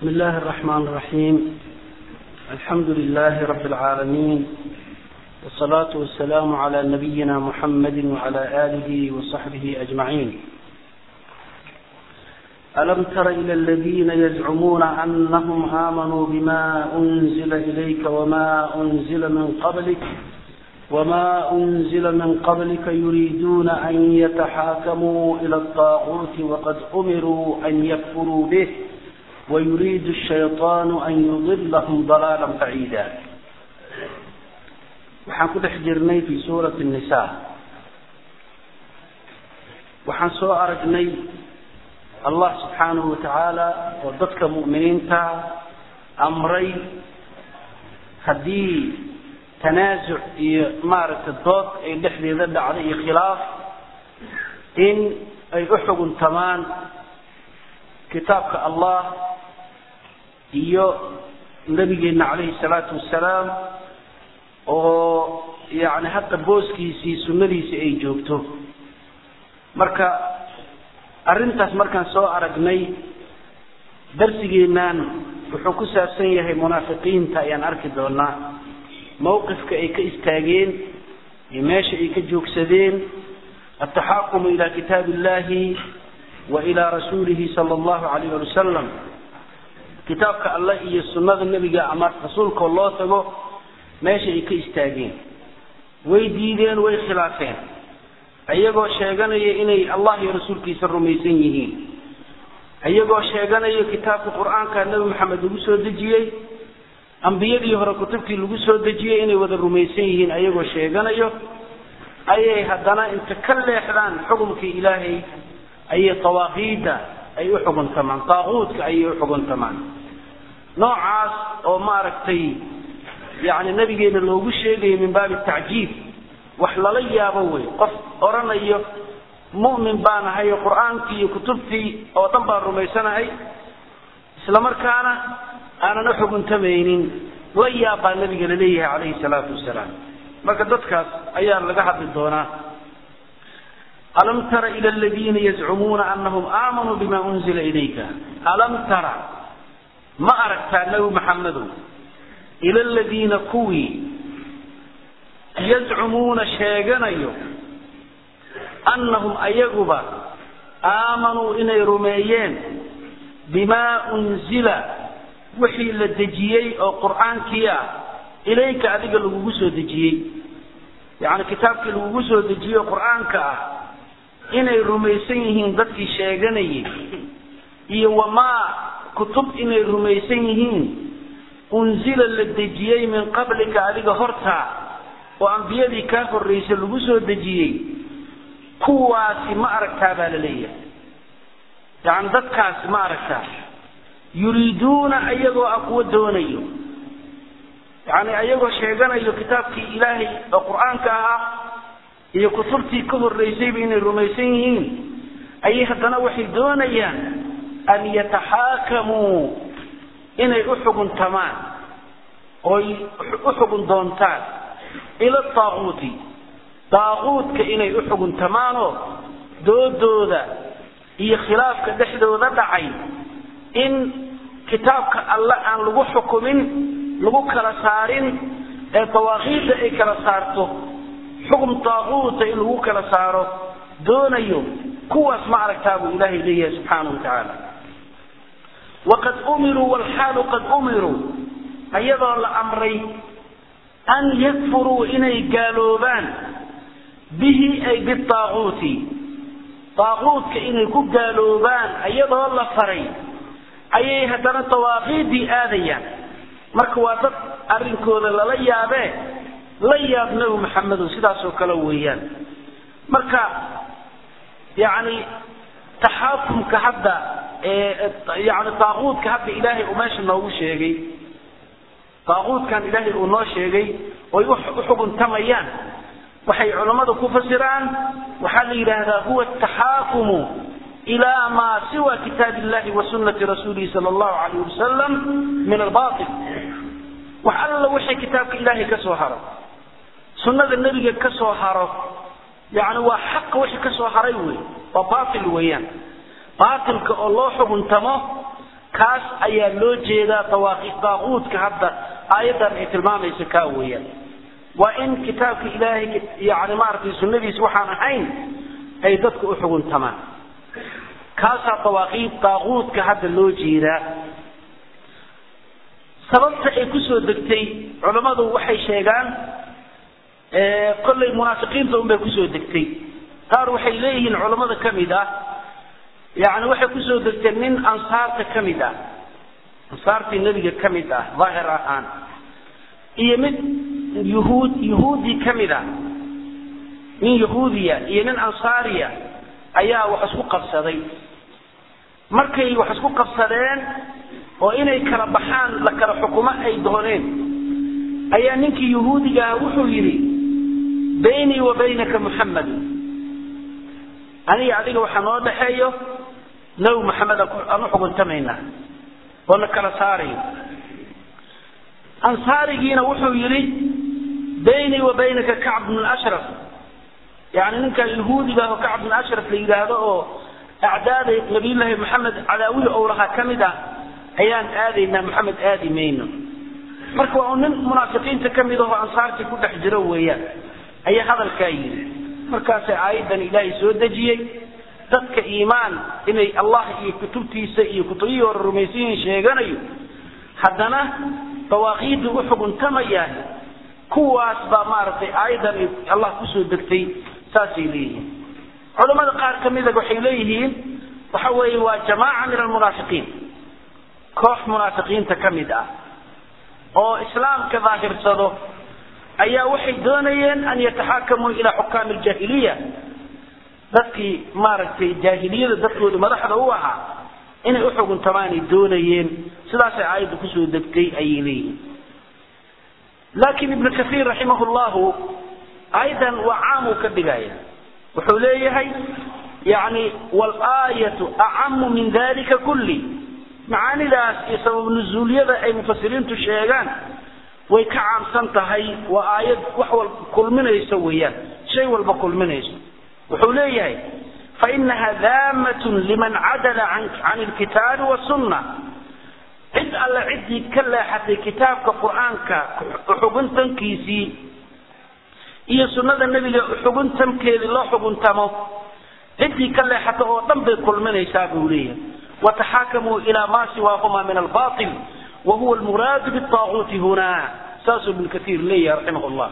بسم الله الرحمن الرحيم الحمد لله رب العالمين والصلاة والسلام على نبينا محمد وعلى آله وصحبه أجمعين ألم تر إلى الذين يزعمون أنهم آمنوا بما أنزل إليك وما أنزل من قبلك وما أنزل من قبلك يريدون أن يتحاكموا إلى الطاغوت وقد أمروا أن يكفروا به ويريد الشيطان أن يضلهم ضلالا بعيدا waxaan ku dhex jirnay fi suurati الnisa waxaan soo aragnay allah subxaanahu watacaala oo dadka mu'miniinta amray haddii tanaasuc iyo maaragtay dood ay dhexdeeda dhacday iyo khilaaf in ay u xuguntamaan kitaabka allah iyo nabigeena calayhi salaatu wasalaam oo yani hadda booskiisii sunnadiisii ay joogto marka arrintaas markaan soo aragnay darsigeennan wuxuu ku saabsan yahay munaafiqiinta ayaan arki doonaa mawqifka ay ka istaageen iyo meesha ay ka joogsadeen ataxaakumu ila kitaabi illahi wa ilaa rasuulihi sala allahu alayh ali wasalam kitaabka allah iyo sunnada nebiga ama rasuulkao loo tago meesha ay ka istaageen way diideen way khilaafeen iyagoo sheeganaya inay allah iyo rasuulkiisa rumaysan yihiin iyagoo sheeganaya kitaabka qur-aanka nebi maxamed lagu soo dejiyey ambiyadii hore kutubtii lagu soo dejiyey inay wada rumaysan yihiin ayagoo sheeganayo ayay haddana inta ka leexdaan xukumkii ilaahay ayay dawaaqiida ay u xuguntamaan daaquudka ayay u xuguntamaan noocaas oo maaragtay yani nabigeena loogu sheegayo min baabi tacjiib wax lala yaabo wey qof odhanayo mu'min baan ahay oo qur-aankii iyo kutubtii oo dhan baan rumaysanahay isla markaana aanan u xuguntamaynin la yaab baa nabiga laleeyahay calayhi salaatu wasalaam marka dadkaas ayaa laga hadli doonaa alam tara ila aladiina yazcumuuna anahum aamanuu bima unzila ilayka alam tara ma aragtaa nebi maxamedow ila aladiina kuwii yazcumuuna sheeganayo annahum ayaguba aamanuu inay rumeeyeen bimaa unzila wixii la dejiyey oo qur-aankii ah ilayka adiga lagugu soo dejiyey yacni kitaabkii lagugu soo dejiyey oo qur-aanka ah inay rumaysan yihiin dadkii sheeganayay iyo wamaa kutub inay rumaysan yihiin unzila la dejiyey min qablika adiga hortaa oo ambiyadii kaa horraysay lagu soo dejiyey kuwaasi ma aragtaa baa la leeyahay yacni dadkaasi ma aragtaa yuriiduuna ayagoo ah kuwa doonayo yacni ayagoo sheeganayo kitaabkii ilaahay oo qur-aanka ahaa iyo kutubtii ka horraysayba inay rumaysan yihiin ayay haddana waxay doonayaan an yataxaakamuu inay u xuguntamaan oy u xugun doontaan ila daaquuti daaquudka inay u xuguntamaanoo doodooda iyo khilaafka dhexdooda dhacay in kitaabka alle aan lagu xukumin lagu kala saarin ee dawaaqiidda ay kala saarto xukum daaquuta in lagu kala saaro doonayo kuwaas ma aragtaa buu ilaahay leeyahay subxaana wa tacaala waqad umiruu walxaalu qad umiruu ayadoo la amray an yakfuruu inay gaaloobaan bihi ay bidaaquuti daaquudka inay ku gaaloobaan ayadoo la faray ayay haddana dawaaqiidii aadayaan marka waa dad arrinkooda lala yaabee la yaab nebi maxamedow sidaasoo kale weeyaan marka yacni taxaakumka hadda yani daaquudka hadda ilaahay uu meesha noogu sheegay daaquudkan ilaahay uu noo sheegay oy u xuguntamayaan waxay culammadu ku fasiraan waxaa la yidhaahdaa huwa ataxaakumu ilaa maa siwa kitaab illahi wa sunnati rasuulihi sala allahu alayh wasalam min albaatil wax alla wixii kitaabka ilaahay ka soo haro sunnada nebiga ka soo haro yani waa xaqa wixii ka soo haray wey waa baatil weeyaan baatilka oo loo xuguntamo kaas ayaa loo jeedaa daaquudka hadda aayaddan ay tilmaamaysa kaa weeyaan waa in kitaabka ilaahay yani maaragtay sunnadiisa waxaan ahayn ay dadku u xuguntamaan kaasaa dawaaqiid daaquudka hadda loo jeedaa sababta ay kusoo degtay culammadu waxay sheegaan kollay munaafiqiinta unbay kusoo degtay qaar waxay leeyihiin culammada ka mid ah yani waxay kusoo degtay nin ansaarta ka mid ah ansaartii nebiga ka mid ah daahir ahaan iyo mid yuhuud yuhuudi ka mid ah nin yahuudiya iyo nin ansaariya ayaa wax isku qabsaday markay wax isku qabsadeen oo inay kala baxaan la kala xukumo ay dooneen ayaa ninkii yahuudiga ah wuxuu yidhi baynii wa baynaka muxamed aniga adiga waxaa noo dhaxeeyo nabi maxamed aan u xuguntamaynaa oo na kala saarayo ansaarigiina wuxuu yidhi baynii wa baynaka kacb bn ashraf yani ninkan yahuudiga ah oo kacb bn ashraf la yidhaahdo oo acdaada nabiyullaahi maxamed cadaawihi ou lahaa ka mid ah ayaan aadaynaa maxamed aadi mayno marka waa nin munaafiqiinta ka mid ahoo ansaartii ku dhex jiro weeyaan ayaa hadalkaa yidhi markaasay aayaddan ilaahay soo dejiyey dadka iimaan inay allah iyo kutubtiisa iyo kutubihii hore rumaysayiin sheeganayo haddana dawaaqiidda u xuguntamayaan kuwaas baa maaragtay aayaddan allah kusoo degtay saasay leeyihiin culamada qaar ka mida waxay leeyihiin waxa weeye waa jamaaca min almunaafiqiin koox munaafiqiinta ka mid ah oo islaamka daahirsado ayaa waxay doonayeen an yataxaakamuu ilaa xukaami aljaahiliya dadkii maaragtay jaahiliyada dadkooda madaxda u ahaa inay u xuguntamaanay doonayeen sidaasay aayadda kusoo degtay ayay leeyihiin laakiin ibnu kaiir raximah llahu aayaddan waa caam uu ka dhigaya wuxuu leeyahay yani walaayatu acamu min dalika kulli macaanidaas iyo sabab nuzuuliyada ay mufasiriintu sheegaan way ka caamsan tahay waa aayad wax walba kulminayso weeyaan shay walba kulminayso wuxuu leeyahay fainaha daamatun liman cadala can ilkitaabi wasunna cid alle ciddii ka leexatay kitaabka qur-aanka xuguntankiisii iyo sunnada nebiga xuguntankeedii loo xuguntamo ciddii ka leexata oo dhan bay kulminaysaa buu leeyahay wataxaakamuu ilaa maa siwaahuma min albail wa huwa almuraadu bitaaguuti huna saasuu ibnu kaiir leeyahay raximah llah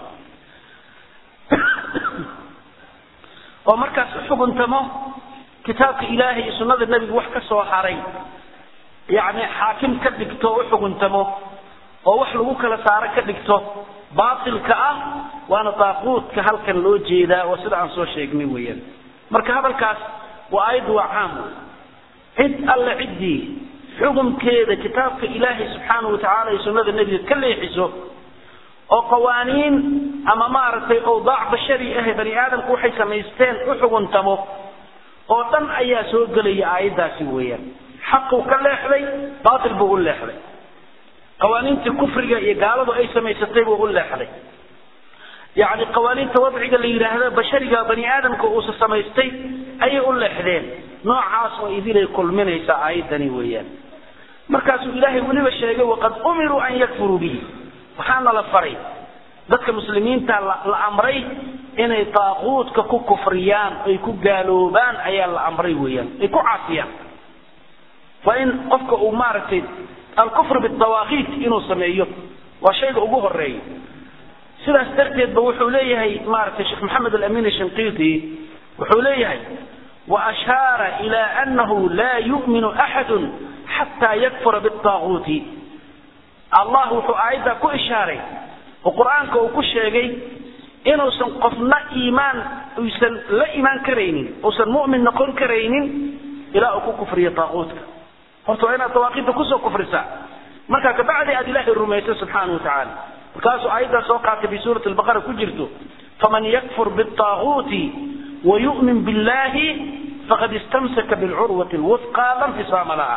oo markaas u xuguntamo kitaabka ilaahay iyo sunnada nebiga wax ka soo haray yacni xaakim ka dhigto u xuguntamo oo wax lagu kala saaro ka dhigto baatilka ah waana daaquudka halkan loo jeedaa oo sida aan soo sheegnay weeyaan marka hadalkaas waa aayaddu waa caam cid alle ciddii xukumkeeda kitaabka ilaahay subxaanahu watacaala iyo sunnada nebiga ka leexiso oo qawaaniin ama maaragtay owdaac bashari ah bani aadamku waxay samaysteen u xuguntamo oo dhan ayaa soo gelaya aayaddaasi weeyaan xaquu ka leexday baatil buu u leexday qawaaniintii kufriga iyo gaaladu ay samaysatay buu u leexday yacni qawaaniinta wadciga la yidhaahdo bashariga bani aadamka uusa samaystay ayay u leexdeen noocaas oo idinay kulminaysaa aayaddani weeyaan markaasuu ilaahay weliba sheegay waqad umiruu an yakfuruu bihi waxaana la faray dadka muslimiinta la amray inay daaquudka ku kufriyaan ay ku gaaloobaan ayaa la amray weeyaan ay ku caasiyaan waa in qofka uu maaragtay alkufr bidawaaqiit inuu sameeyo waa shayga ugu horeeya sidaas darteed ba wuxuu leeyahay maaragtay sheekh maxamed alamin shinqiiti wuxuu leeyahay waashaara ila anahu laa yu'minu axadu xataa yakfura bidaaguuti allah wuxuu aayaddaa ku ishaaray oo qur-aanka uu ku sheegay inuusan qofna iimaan uysan la imaan karaynin uusan mu'min noqon karaynin ilaa uu ku kufriyo daaquudka horta waa inaad dawaaqiidda kusoo kufrisaa markaa kabacdi aad ilaahay rumayso subxaanahu watacaala markaasuu aayaddaa soo qaatay fi suurati albaqara ku jirto faman yakfur biaaguuti wayu'min billahi faqad istamsaka bilcurwati lwufqa la nfisaama laha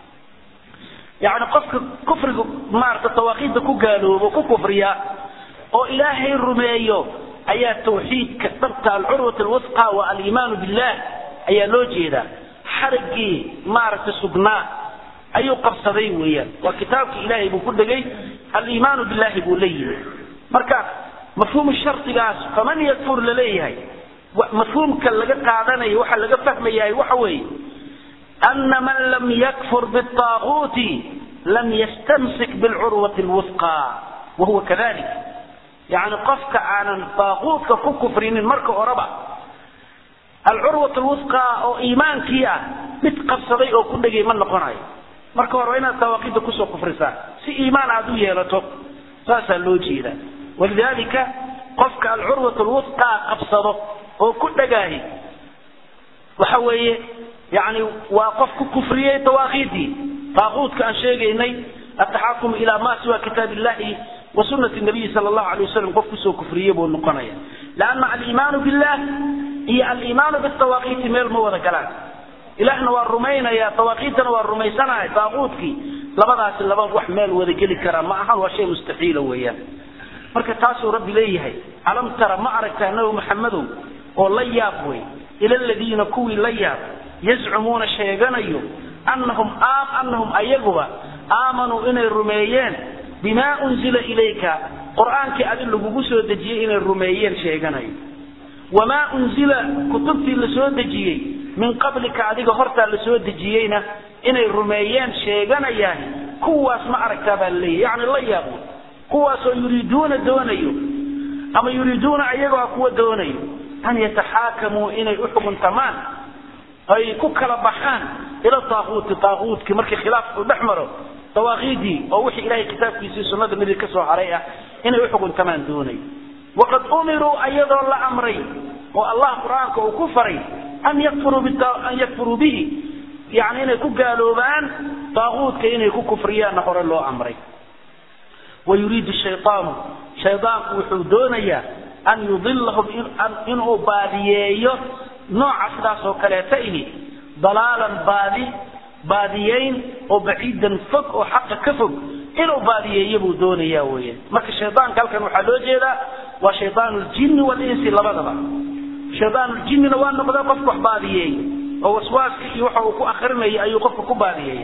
yani qofka kufriga maarata dawaaqiidda ku gaaloobo ku kufriya oo ilaahay rumeeyo ayaa tawxiidka dhabta alcurwat alwufqa wa aliimaanu billah ayaa loo jeedaa xarigii maaragtay sugnaa ayuu qabsaday weeyaan waa kitaabka ilaahay buu ku dhegay aliimaanu billahi buu la yimi marka mafhuumu shardigaas faman yakfur laleeyahay mafhuumka laga qaadanayo waxa laga fahmayahay waxa weeye ana man lam yakfur biaaguuti lam yastamsik bilcurwati lwufqa wahuwa kadalik yani qofka aanan daaquudka ku kufrinin marka horeba alcurwat lwufqa oo iimaankii ah mid qabsaday oo ku dhegay ma noqonayo marka hore waa inaad dawaaqida kusoo kufrisaa si iimaan aad u yeelato saasaa loo jeedaa walidalika qofka alcurwat lwufqa qabsado oo ku dhegaahi waxa weeye yani waa qof ku kufriyey dawaaqidii daaquudka aan sheegaynay ataxakum ila ma siwa kitaab illahi wa sunati nabiyi sal allahu alay wasalam qof kusoo kufriye buu noqonaya lanna aliimaanu billah iyo aliimaanu bitawaaqiiti meel ma wada galaan ilahna waa rumaynaya dawaaqiitana waa rumaysanaya daaquudkii labadaasi laba wax meel wada geli karaa ma ahan waa shay mustaxiila weeyaan marka taasuu rabbi leeyahay alam tara ma aragtaa nabi maxamedow oo la yaab wey ila ladiina kuwii la yaab yazcumuuna sheeganayo anahum anahum ayaguba aamanuu inay rumeeyeen bimaa unzila ilayka qur-aankii adi lagugu soo dejiyey inay rumeeyeen sheeganayo wamaa unzila kutubtii la soo dejiyey min qablika adiga hortaa la soo dejiyeyna inay rumeeyeen sheeganayaan kuwaas ma aragtaa baa laleeyahy yani la yaabo kuwaasoo yuriiduuna doonayo ama yuriiduuna ayagoo kuwa doonayo an yataxaakamuu inay uxukuntamaan ay ku kala baxaan ila daaquuti daaquutkii markii khilaaf uu dhex maro dawaaqiidii oo wixii ilahay kitaabkiisii sunnada nabiga ka soo haray ah inay uxukuntamaan doonayo waqad umiruu ayadoo la amray oo allah qur-aanka uu ku faray an yakfuruu an yakfuruu bihi yani inay ku gaaloobaan daaquudka inay ku kufriyaanna hore loo amray wayuriidu shayaanu shaydaanku wuxuu doonayaa an yudilahum inuu baadiyeeyo nooca sidaas oo kaleeta ihi dalaalan baadi baadiyeyn oo baciidan fog oo xaqa ka fog inuu baadiyeeyo buu doonaya weyan marka shaydaanka halkan waxaa loo jeedaa waa shaydaan ljinni walinsi labadaba shaydaan ljinnina waa noqdaa qofka wax baadiyeeya oo waswaaska iyo waxa uu ku akrinaya ayuu qofka ku baadiyeeya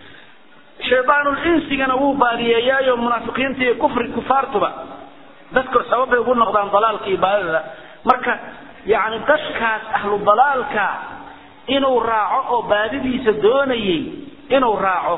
shaydaanlinsigana wuu baadiyeeyaayo munaafiqiinta iyo kufri kufaartuba dadka sababbay ugu noqdaan dalaalka iyo baadida marka yani dadkaas ahlu dalaalka inuu raaco oo baadidiisa doonayay inuu raaco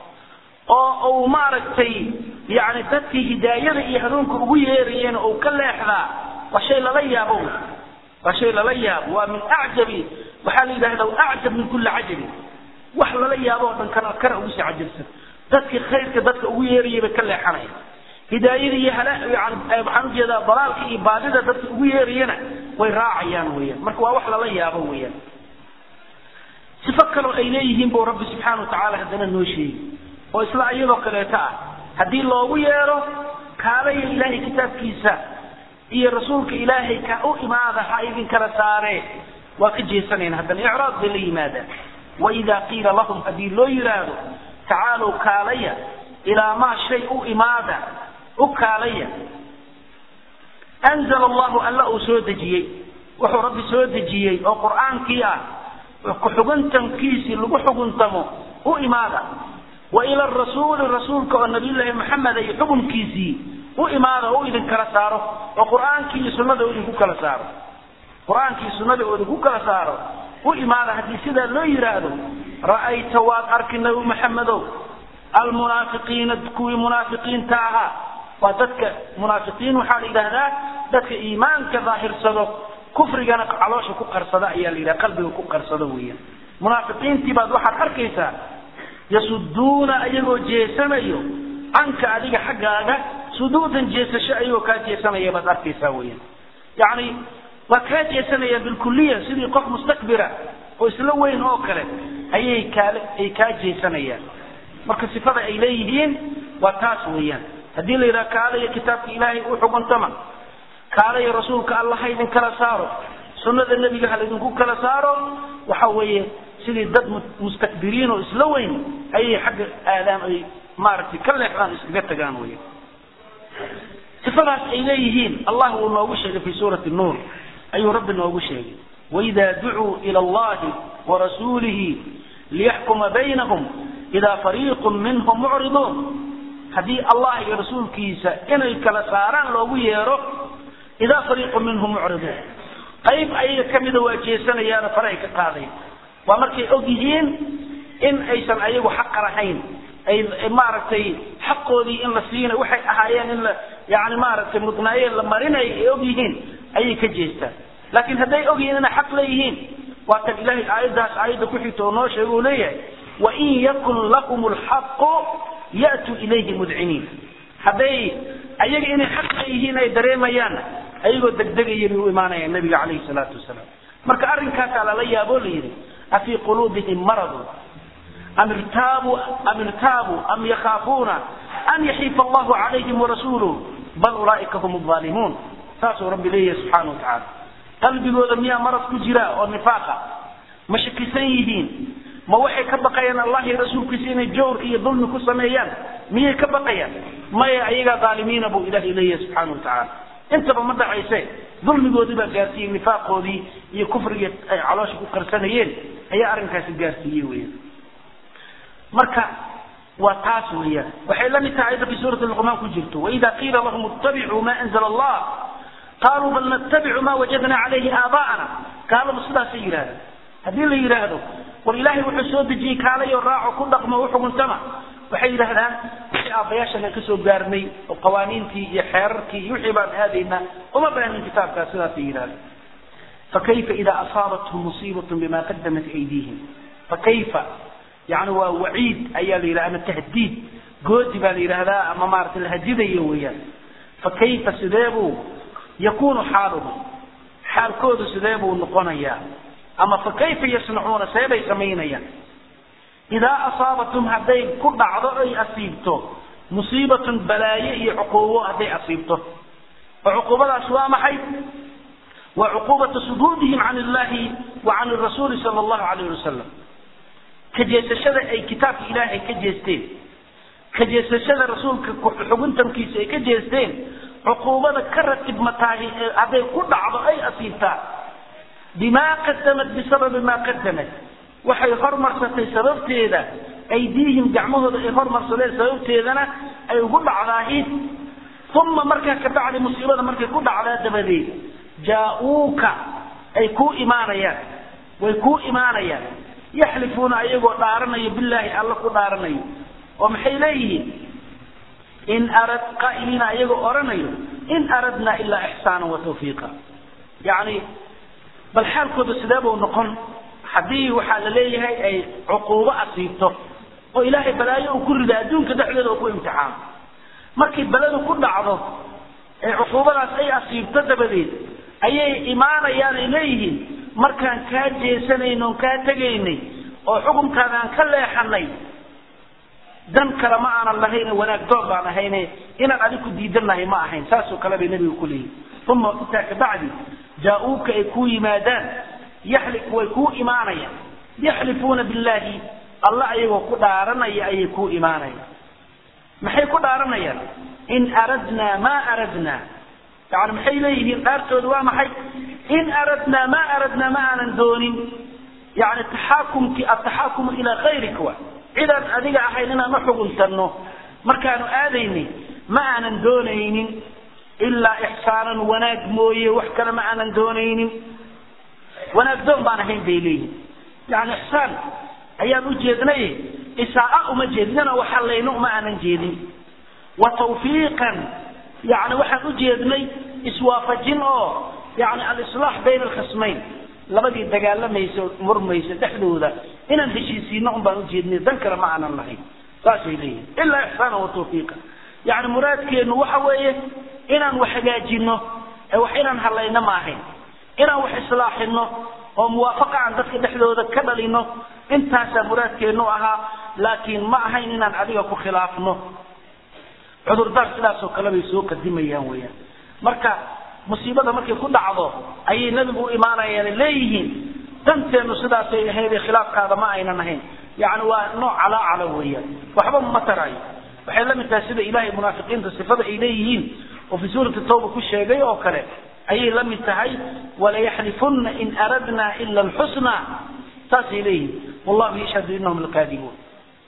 oo uu maaragtay yani dadkii hidaayada iyo hanuunka ugu yeerayeen uu ka leexdaa waa shay lala yaabo waa shay lala yaabo waa min acjabi waxaa la yidhahda acjab min kulli cajabin wax lala yaabo oo dhan kana kana ugu sii cajabsan dadkii khayrka dadka ugu yeerayay bay ka leexanaya hidaayada iyo waxaan ujeedaa dalaalka iyo baadida dadka ugu yeerayana way raacayaan weyaan marka waa wax lala yaabo weyaan sifo kaloo ay leeyihiin buu rabbi subxaana watacaala haddana noo sheegi oo isla iyadoo kaleeto ah haddii loogu yeero kaalaya ilaahay kitaabkiisa iyo rasuulka ilaahay ka u imaada ha idin kala saaree waa ka jeesanayna haddana icraad bay la yimaadaan waidaa qiila lahum haddii loo yidhaahdo tacaalow kaalaya ilaa maa shay u imaada u kaalaya anzala allahu alla uu soo dejiyey wuxuu rabbi soo dejiyey oo qur-aankii ah ku-xuguntankiisii lagu xuguntamo u imaada wa ila rasuuli rasuulka oo nabiyullaahi maxamed iyo xukunkiisii u imaada oo u idin kala saaro oo qur-aankii iyo sunnada idinku kala saaro qur-aankii sunnada oo idinku kala saaro u imaada haddii sidaa loo yidhaahdo ra'ayta waad arki nabi maxamedow almunaafiqiina kuwii munaafiqiinta ahaa waa dadka munaafiqiin waxaa la yidhaahdaa dadka iimaanka daahirsado kufrigana caloosha ku qarsada ayaa la yidhaha qalbiga ku qarsado weeyaan munaafiqiintii baad waxaad arkaysaa yasuduuna ayagoo jeesanayo canka adiga xaggaaga suduudan jeesasho ayagoo kaa jeesanaya baad arkaysaa weeyaan yacni waa kaa jeesanayaan bilkuliya sidii qof mustakbira oo isla weyn oo kale ayay kaale ay kaa jeesanayaan marka sifada ay leeyihiin waa taas weeyaan haddii la yidhaha kaalaya kitaabka ilaahay u xuguntama kaalaya rasuulka alla ha idin kala saaro sunnada nebiga ha laydinku kala saaro waxa weeye sidii dad mustakbiriin oo isla weyn ayay xagga aadaan ay maaragtay ka leexdaan iskaga tagaan wey sifadaas ay leeyihiin allah wuu noogu sheegay fi suurati nuur ayuu rabbi noogu sheegay waida ducuu ila allahi warasuulihi liyaxkuma baynahum idaa fariiqun minhum mucriduun haddii allah iyo rasuulkiisa inay kala saaraan loogu yeero idaa fariiqun minhum mucriduun qayb ayaga kamida waa jeesanayaano faray ka qaadayn waa markay og yihiin in aysan ayagu xaqa lahayn ay maaragtay xaqoodii in la siina waxay ahaayeen in la yani maaragtay mudnaayeen la marinay ay og yihiin ayay ka jeestaan laakiin hadday og yihiin inay xaq leeyihiin waa kan ilahay aayaddaas aayadda ku xigta oo noo sheega uu leeyahay wain yakun lakum lxaqu ya'tuu ilayhi mudciniin hadday ayaga inay xaq leeyihiin ay dareemayaanna ayagoo degdegaya bay u imaanayaan nabiga calayhi salaatu wasalaam marka arrinkaasaa lala yaaboo la yidhi afii quluubihim maradun am irtaabuu am irtaabuu am yakhaafuuna an yaxiifa allahu calayhim warasuuluh bal ulaa'ika hum alظaalimuun saasuu rabbi leeyahay subxaana wa tacaala qalbigooda miyaa marad ku jira oo nifaaqa ma shakisan yihiin ma waxay ka baqayaan allah iyo rasuulkiisa inay jawr iyo dulmi ku sameeyaan miyay ka baqayaan maya ayagaa dhaalimiina buu ilahay leeyahay subxaana wa tacaala intaba ma dhacayse dulmigoodii baa gaarsiiyey nifaaqoodii iyo kufrigii ay caloosha ku qarsanayeen ayaa arrinkaasi gaarsiiyey weyan marka waa taas weeyaan waxay la mid tahay ayadda fi suurati luqmaan ku jirto waida qiila lahum ittabicuu ma anzala allah qaaluu bal nattabicu ma wajadna calayhi aabaa'ana gaaladu sidaasay yidhahdeen haddii la yidhaahdo war ilaahay wuxuu soo dejiyey kaalayo raaco ku dhaqmo u xukuntama waxay yidhahdaan wixii aabbayaashan aan kasoo gaarnay oo qawaaniintii iyo xeerarkii iyo wixii baan aadaynaa uma baanin kitaabkaas sidaasay yidhahdeen fakayfa ida asaabathum musiibatun bima qadamat aydihim fakayfa yani waa waciid ayaa la yidhaha ama tahdiid goodi baa la yidhaahdaa ama maarata la hadidayo weeyaan fakayfa sidee buu yakunu xaaluhum xaalkoodu sidee buu noqonayaa ama fakayfa yasnacuuna seebay samaynayaan idaa asaabatum hadday ku dhacdo ay asiibto musiibatun balaaye iyo cuquubo hadday asiibto oo cuquubadaas waa maxay waa cuquubatu suduudihim can illahi wa can rasuuli sala allahu alayh wasalam ka jeesashada ay kitaabka ilaahay ka jeesteen ka jeesashada rasuulka xuguntankiisa ay ka jeesteen cuquubada ka ratibmataahi hadday ku dhacdo ay asiibtaan bimaa qadamat bisababi maa qadamat waxay hormarsatay sababteeda aydiihim gacmahooda ay hormarsadeen sababteedana ay ugu dhacdaahi uma markaa kabacdi musiibada markay ku dhacdaa dabadeed jaa-uuka ay kuu imaanayaan way kuu imaanayaan yaxlifuuna ayagoo dhaaranayo bilaahi alla ku dhaaranayo oo maxay leeyihiin in arad qaa'iliina ayagoo odhanayo in aradna ilaa ixsaana wa tawfiiqa yacni bal xaalkooda sidee buu noqon haddii waxaa la leeyahay ay cuquubo asiibto oo ilaahay balaayo uu ku rida adduunka dhexdeeda oo ku imtixaano markay beledu ku dhacdo ee cuquubadaas ay asiibto dabadeed ayay imaanayaan ay leeyihiin markaan kaa jeesanayno on kaa tegaynay oo xukunkaada aan ka leexanay dan kale ma aanan lahayne wanaag doon baan ahayne inaan adiku diidannahay ma ahayn saasoo kale bay nabiga ku leeyihin uma intaa kabacdi jaa-uuka ay kuu yimaadaan yaxli way kuu imaanayaan yaxlifuuna billaahi alla ayagoo ku dhaaranaya ayay kuu imaanayaan maxay ku dhaaranayaan in aradnaa maa aradnaa yani maxay leeyihiin dhaartooda waa maxay in aradnaa maa aradnaa ma aanan doonin yani taxaakumki ataxaakumu ilaa kayrika wa cidaan adiga ahayn inaan uxuguntanno markaanu aadaynay ma aanan doonaynin ilaa ixsaanan wanaag mooye wax kale ma aanan doonaynin wanaag doon baan ahayn bay leeyihin yani ixsaan ayaan u jeednay isaa uma jeednana waxalayno uma aanan jeedin wa tawfiiqan yani waxaan u jeednay iswaafajin oo yani alislaax bayna alkhasmayn labadii dagaalamaysa murmaysa dhexdooda inaan heshiisiino un baan ujeednay dan kale ma aanan lahayn saasay leeyihin ilaa ixsaana wa tawfiiqa yani muraadkeenu waxa weeye inaan wax hagaajino ee wax inaan halayno ma ahayn inaan wax islaaxino oo muwaafaqa aan dadka dhexdooda ka dhalino intaasaa muraadkeenu ahaa laakiin ma ahayn inaan adiga ku khilaafno cudurdaar sidaasoo kale bay soo qadimayaan weyaan marka musiibada markay ku dhacdo ayay nebigu u imaanayaan leeyihiin danteenu sidaasay ahayd khilaafkaada ma aynan ahayn yani waa nooc calaacala weeyaan waxba ma tarayo waxay la mid tahay sida ilahay munaafiqiinta sifada ay leeyihiin oo fi suurati tawba ku sheegay oo kale ayay la mid tahay walayaxlifuna in aradna ila alxusna saasay leeyihiin wallahu yashhadu inahum lakaadibuun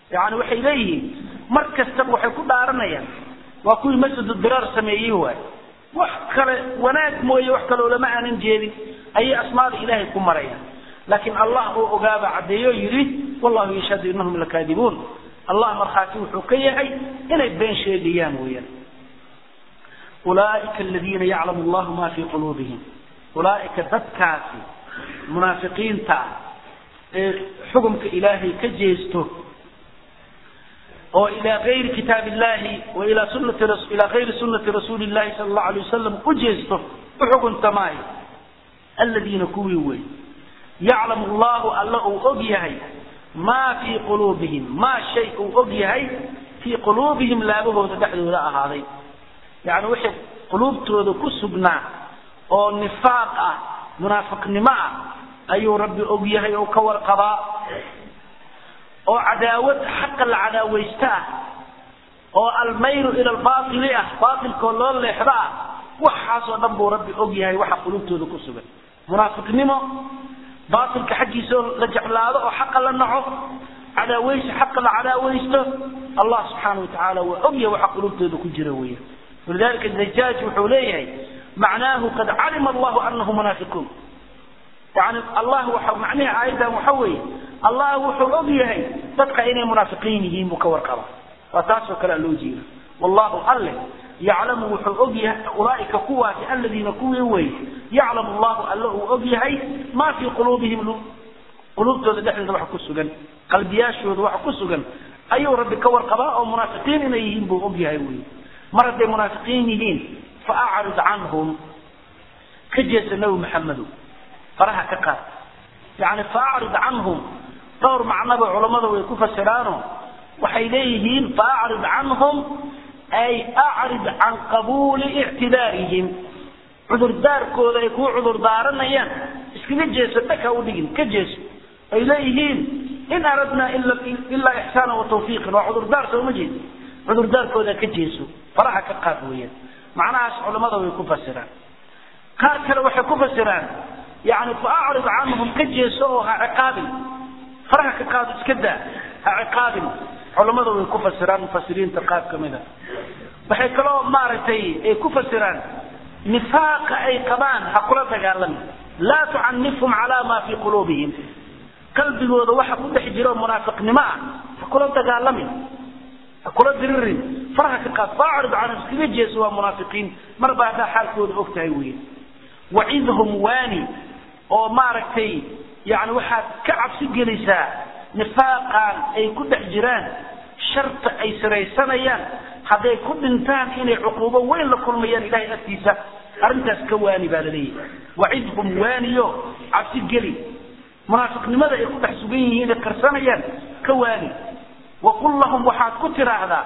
yani waxay leeyihiin mar kastaba waxay ku dhaaranayaan waa kuwii masjid diraar sameeyey waay wax kale wanaag mooye wax kale olama aanan jeedin ayay asmaada ilaahay ku marayaan laakiin allah oo ogaaba caddeeyo yidhi wallahu yashhadu inahum lakaadibuun allah markhaati wuxuu ka yahay inay been sheegayaan weeyaan ulaaika aladiina yaclamu allahu ma fii quluubihim ulaaika dadkaasi munaafiqiinta ah ee xukumka ilaahay ka jeesto oo ilaa gayri kitaab illahi wa ilaa sunati ilaa gayri sunati rasuuli llahi sala allahu alay wasalam u jeesto u xukunta maayo aladiina kuwii wey yaclamu allahu alla uu og yahay maa fii quluubihim maa shay uu og yahay fii quluubihim laabahooda dhexdooda ahaaday yani wixii quluubtooda ku sugnaa oo nifaaq ah munaafiqnimo ah ayuu rabbi og yahay oo ka warqabaa oo cadaawad xaqa la cadaawaysta ah oo almayru ila albaaili ah baailkoo loo leexdo ah waxaasoo dhan buu rabbi og yahay waxa quluubtooda ku sugan munaafiqnimo baailka xaggiisa oo la jeclaado oo xaqa la naco cadaawaysi xaqa la cadaawaysto allah subxaana wa tacaala waa og yahay waxa quluubtooda ku jira weya walidalika dajaaj wuxuu leeyahay macnaahu qad calima allahu anahu munaafiquun yani allah waxa macnihi aayaddan waxa weeye allah wuxuu og yahay dadka inay munaafiqiin yihiin buu ka warqaba waa taasoo kale loo jeeda wallahu alle yaclamu wuxuu og yahay ulaaika kuwaasi aladiina kuwii wey yaclamu allahu alle uu og yahay maa fii quluubihim quluubtooda dhexdeeda waxa ku sugan qalbiyaashooda waxa ku sugan ayuu rabbi ka warqabaa oo munaafiqiin inay yihiin buu og yahay wey mar hadday munaafiqiin yihiin fa acrid canhum ka jeesa nabi maxamedo faraha ka qaad yani faacrid canhum dhowr macnaba culammada way ku fasiraano waxay leeyihiin faacrid canhum ay acrid can qabuuli ictidaarihim cudurdaarkooda ay kuu cudurdaaranayaan iskaga jeeso dhaka udhigin ka jeeso ay leeyihiin in aradnaa ilaa ixsaana wa tawfiiqan waa cudurdaar sooma jeed cudurdaarkooda ka jeeso faraha ka qaad weeyaan macnahaas culammada way ku fasiraan qaar kale waxay ku fasiraan yani faacrid canhum ka jeeso oo ha ciqaabin faraha ka qaado iska daa ha ciqaabin culammada way ku fasiraan mufasiriinta qaar kamida waxay kaloo maaragtay ay ku fasiraan nifaaqa ay qabaan ha kula dagaalamin laa tucanifhum calaa maa fii quluubihim qalbigooda waxa ku dhex jiro munaafiqnimo ah ha kula dagaalamin ha kula diririn faraha ka qaad faacrid canhum iskaga jeeso waa munaafiqiin marba haddaa xaalkooda og tahay weeye wacidhum waani oo maaragtay yani waxaad ka cabsi gelisaa nifaaqan ay ku dhex jiraan sharta ay siraysanayaan hadday ku dhintaan inay cuquubo weyn la kulmayaan ilahay agtiisa arrintaas ka waani baa laleeyahay wacidhum waaniyo cabsi geli munaafiqnimada ay ku dhex sugan yihiin ay qarsanayaan ka waani waqul lahum waxaad ku tiraahdaa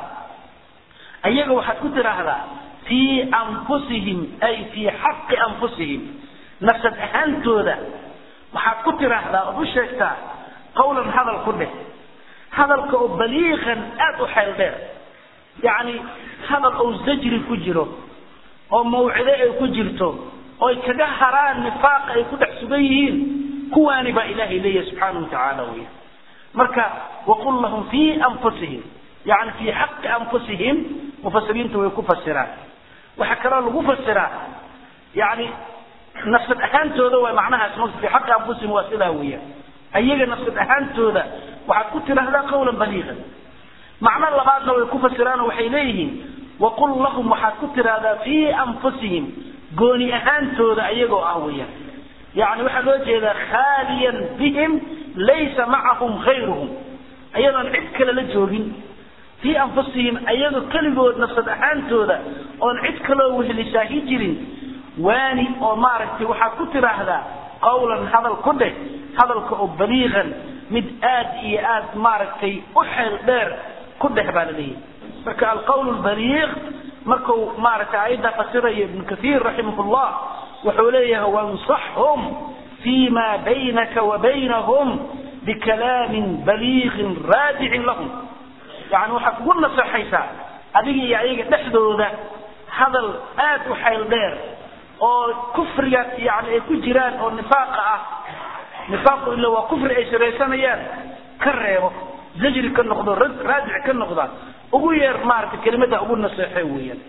ayaga waxaad ku tiraahdaa fii anfusihim ay fii xaqi anfusihim nafsad ahaantooda waxaad ku tiraahdaa ood u sheegtaa qawlan hadal ku dheh hadalka oo baliiqan aada u xeel dheer yacni hadal oo zajri ku jiro oo mawcido ay ku jirto oy kaga haraan nifaaqa ay ku dhex sugan yihiin kuwaani baa ilaahay leeyahay subxaanahu watacaala weya marka waqul lahum fii anfusihim yani fii xaqi anfusihim mufasiriinta way ku fasiraan waxaa kaloo lagu fasiraa yani nafsad ahaantooda waa macnahaas ma fii xaqi anfusihim waa sidaa weeyaan ayaga nafsad ahaantooda waxaad ku tidhaahdaa qawlan baliiqan macno labaadna way ku fasiraan oo waxay leeyihiin waqul lahum waxaad ku tidhaahdaa fii anfusihim gooni ahaantooda ayagoo ah weeyaan yani waxaa loo jeedaa khaaliyan bihim laysa macahum hayruhum ayadoon cid kale la joogin fii anfusihim ayagoo keligood nafsad ahaantooda oon cid kaloo wehlisaahi jirin waani oo maaragtay waxaad ku tidhaahdaa qawlan hadal ku dheh hadalka oo baliiqan mid aad iyo aad maaragtay u xeel dheer ku dheh baa la leeyahay marka alqawl lbaliiq marku maaragtay aayadda fasiraya ibnu kathiir raximah llah wuxuu leeyahay wansaxhum fii ma baynaka wa baynahum bikalaamin baliiqin raadicin lahum yani waxaad ugu naseexaysaa adiga iyo ayaga dhexdooda hadal aad u xayl dheer oo kufriga yani ay ku jiraan oo nifaaqa ah nifaaqu ila waa kufri ay siraysanayaan ka reebo zajri ka noqdo raadic ka noqda ugu yeer maaragtay kelimada ugu naseexe weeyaan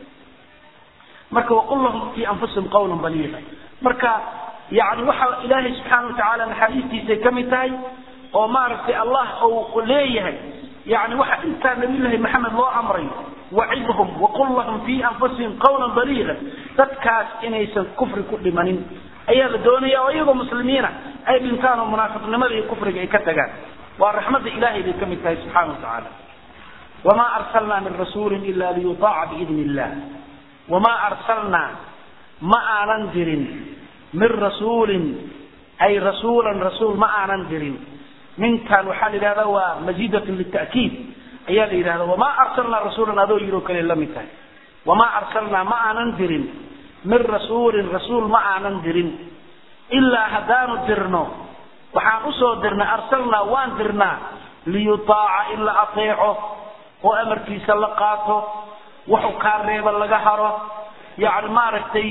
marka waqul lahum fi anfusihim qawlan baliiga marka yani waxa ilaahay subxaana watacaala naxariistiisay ka mid tahay oo maaragtay allah uu leeyahay yani waxa intaa nabiyullaahi maxamed loo amray wacidhum waqul lahum fi anfusihim qawlan baliiga dadkaas inaysan kufri ku dhimanin ayaa la doonaya oo iyagoo muslimiina ay dhintaan oo munaafiqnimada iyo kufriga ay ka tagaan waa raxmadda ilahay bay ka mid tahay subxaana watacaala wamaa arsalnaa min rasuulin ila liyutaaca biidni illah wamaa arsalnaa ma aanan dirin min rasuulin ay rasuulan rasuul ma aanan dirin minkan waxaa la yidhahda waa mazidatun lita'kiid ayaa la yidhahda wamaa arsalnaa rasuulan adoo yiroo kale la mid tahay wamaa arsalnaa ma aanan dirin min rasuulin rasuul ma aanan dirin ilaa haddaanu dirno waxaan usoo dirnay arsalnaa waan dirnaa liyutaaca in la ateeco oo amarkiisa la qaato wuxuu kaa reeba laga haro yani maaragtay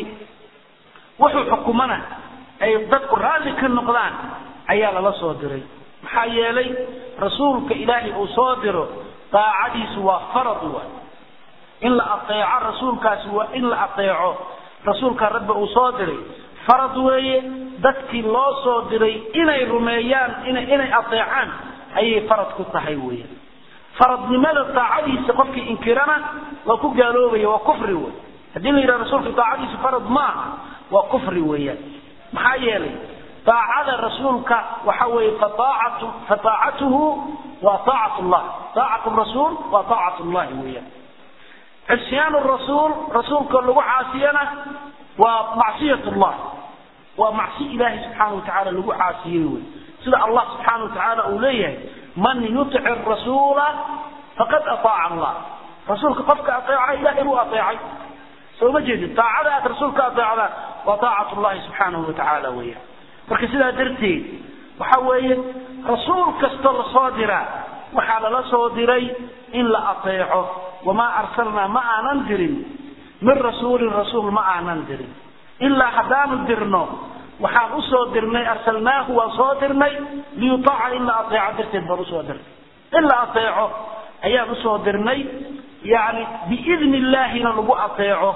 wuxuu xukumana ay dadku raalli ka noqdaan ayaa lala soo diray maxaa yeelay rasuulka ilaahay uu soo diro daacadiisu waa farad wa in la ateeco rasuulkaasi waa in la ateeco rasuulka rabbi uu soo diray farad weeye dadkii loo soo diray inay rumeeyaan ina inay ateecaan ayay farad ku tahay weeyaan faradnimada daacadiisa qofkii inkirana waa ku gaaloobaya waa kufri wey haddii la yidhaha rasuulka daacadiisu farad maaha waa kufri weeyaan maxaa yeelay daacada rasuulka waxa weeye faaacatu faaacatuhu waa aacat llah aacat rasuul waa aacat llahi weeyaan cisyaan rasuul rasuulka lagu caasiyana waa macsiyat llah waa macsi ilaahay subxaana watacaala lagu caasiyey wey sida allah subxaana watacaala uu leeyahay man yutic rasuula faqad aaaca allah rasuulka qofka aeeca ilahay buu aeecay soo ma jeedid daacada aad rasuulka aeecda waa aacat llahi subxaanahu watacaala weeyaan marka sidaa darteed waxa weeye rasuul kastoo lasoo diraa waxaa lala soo diray in la aeeco wamaa arsalnaa ma aanan dirin min rasuulin rasuul ma aanan dirin ilaa haddaanu dirno waxaan usoo dirnay arsalnaahu waan soo dirnay liyutaaca in la aeeco darteed baan usoo dirnay in la aeeco ayaan usoo dirnay yani biidni illaahina lagu aeeco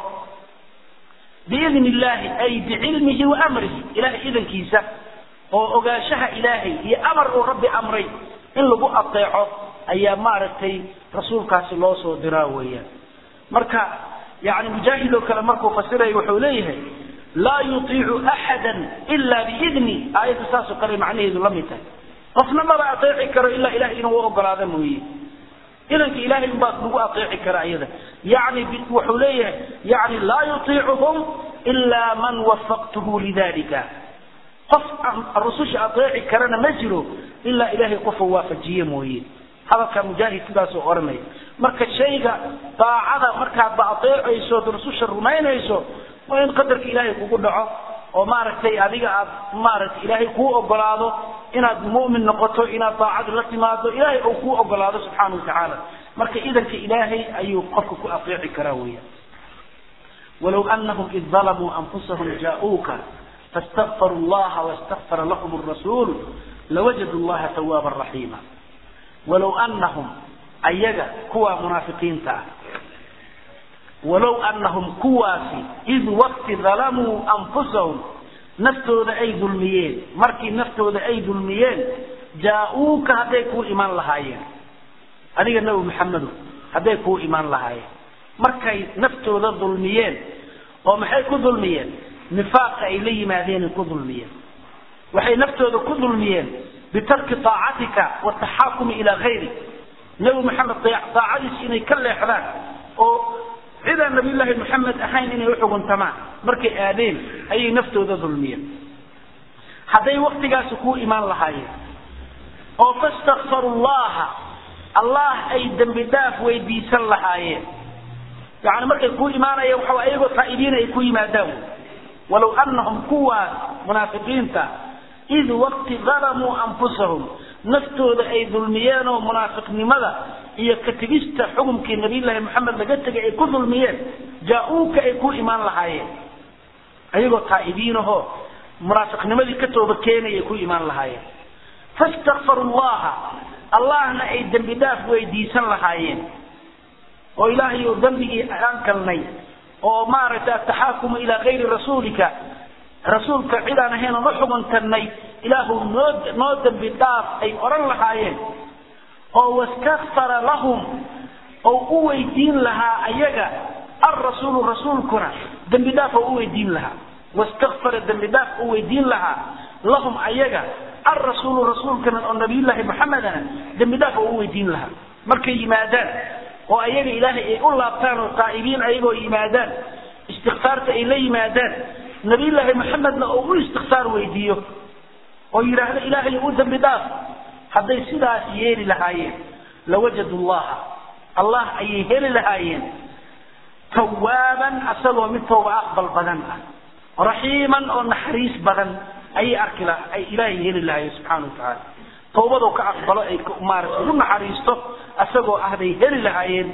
biidni illaahi ay bicilmihi wa amrihi ilahay idankiisa oo ogaanshaha ilaahay iyo amar uu rabbi amray in lagu aeeco ayaa maaragtay rasuulkaasi loo soo diraa weeyaan marka yani mujaahid oo kale markuu fasiraya wuxuu leeyahay laa yutiicu axada ila biidni aayadda saasoo kale macnaheedu la mid tahay qofna maba aeeci karo ilaa ilahay inuu u ogolaada mooye idanka ilahay unbaa lagu aeeci kara iyada yani wuxuu leeyahay yani laa yutiicuhum ilaa man wafaqtuhu lidalika qof rususha aeeci karana ma jiro ilaa ilahay qofuu waafajiye mooye hadalka mujaahid sidaasoo oranaya marka shayga daacada markaadba aeecayso od rususha rumaynayso waa in qadarka ilaahay kugu dhaco oo maaragtay adiga aad maaragtay ilaahay kuu ogolaado inaad mu'min noqoto inaad daacada la timaado ilaahay uu kuu ogolaado subxaana watacaala marka idanka ilaahay ayuu qofka ku aeeci karaa weeyaan walow anahum id dalamuu anfusahum jaa-uuka faاstakfaruu llaha wastakfara lahum الrasuul lawajadu llaha tawaaba raxiima walow anahum ayaga kuwaa munaafiqiinta ah walow anahum kuwaasi id wakti dalamuu anfusahum naftooda ay dulmiyeen markii naftooda ay dulmiyeen jaa-uuka hadday kuu imaan lahaayeen adiga nabi maxamedo hadday kuu imaan lahaayeen markay naftooda dulmiyeen oo maxay ku dulmiyeen nifaaqa ay la yimaadeenay ku dulmiyeen waxay naftooda ku dulmiyeen bitarki aacatika wataxaakumi ilaa hayri nabi maxamed daacadiis inay ka leexdaan oo cidaan nabiyullaahi maxamed ahayn inay uxuguntamaan markay aadeen ayay naftooda dulmiyeen hadday waktigaasi kuu imaan lahaayeen oo fastakfaru llaha allah ay dembi dhaaf weydiisan lahaayeen yani markay kuu imaanayeen waxa ayagoo taa'ibiina ay ku yimaadaan walow anahum kuwaas munaafiqiinta id wakti dalamuu anfusahum naftooda ay dulmiyeen oo munaafiqnimada iyo kategista xukumkii nabiyllaahi maxamed laga tegay ay ku dulmiyeen jaa-uuka ay ku imaan lahaayeen ayagoo taa'ibiinahoo munaafiqnimadii ka tooba keenay ay ku imaan lahaayeen fastakfaru llaha allahna ay dembi dhaaf weydiisan lahaayeen oo ilaahay uu dembigii aan galnay oo maaragtay ataxaakumu ilaa kayri rasuulika rasuulka cid aan ahayn oon u xuguntanay ilaahu noo noo dembi dhaaf ay odhan lahaayeen oo wastakfara lahum oo u weydiin lahaa ayaga alrasuulu rasuulkuna dembi dhaaf oo u weydiin lahaa wastakfara dembi dhaaf u weydiin lahaa lahum ayaga alrasuulu rasuulkana oo nabiyullaahi maxamedana dembi dhaaf oo u weydiin lahaa markay yimaadaan oo ayaga ilaahay ay u laabtaan oo taa'ibiin ayagoo yimaadaan istikfaarta ay la yimaadaan nabiyullaahi maxamedna oo u istikfaar weydiiyo oo yidhaahdo ilaahay u dembi dhaaf hadday sidaas yeeli lahaayeen lawajadu llaha allah ayay heli lahaayeen tawaaban asagoo mid tooba aqbal badan ah raxiiman oo naxariis badan ayay arki laha ay ilaahay heli lahaayeen subxaana watacaala tawbadoo ka aqbalo ay maarata ugu naxariisto asagoo ah bay heli lahaayeen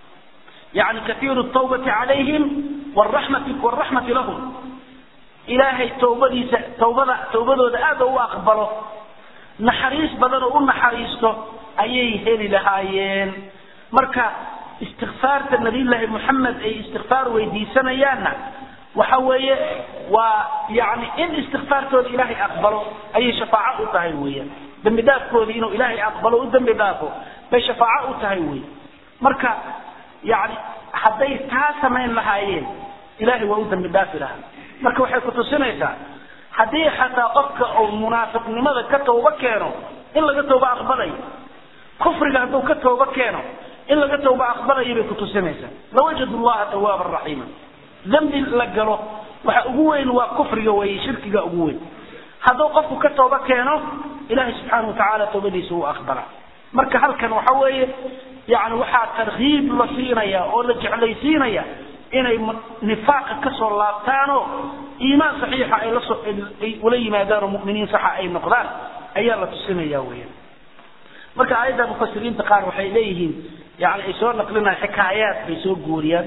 yani kaiiru tawbati calayhim waraxmati waraxmati lahum ilaahay tawbadiisa tawbada tawbadooda aada u aqbalo naxariis badan oo u naxariisto ayay heli lahaayeen marka istikfaarta nabiyullaahi moxamed ay istikfaar weydiisanayaanna waxa weeye waa yani in istikfaartooda ilaahay aqbalo ayay shafaaco u tahay weeyaan dembi dhaafkooda inuu ilaahay aqbalo u dembi dhaafo bay shafaaco u tahay wey marka yani hadday taa samayn lahaayeen ilahay waa u dembi dhaafi lahaa marka waxay kutusinaysaa haddii xataa qofka uu munaafiqnimada ka tawba keeno in laga tawba aqbalayo kufriga hadduu ka tawba keeno in laga tawba aqbalayo bay kutusinaysaa lawajadu llaha tawaaban raxiima dembi la galo waxa ugu weyn waa kufriga weeye shirkiga ugu weyn hadduu qofku ka tawba keeno ilahay subxaana watacaala tawbadiisa uu aqbala marka halkan waxa weeye yani waxaa tarkiib la siinaya oo la jeclaysiinaya inay nifaaqa kasoo laabtaanoo iimaan saxiixa ay lasoo ay ula yimaadaan oo mu'miniin saxa ay noqdaan ayaa la tusinaya weeyaan marka aayadda mufasiriinta qaar waxay leeyihiin yani ay soo naqlinayaan xikaayaad bay soo guuriyaan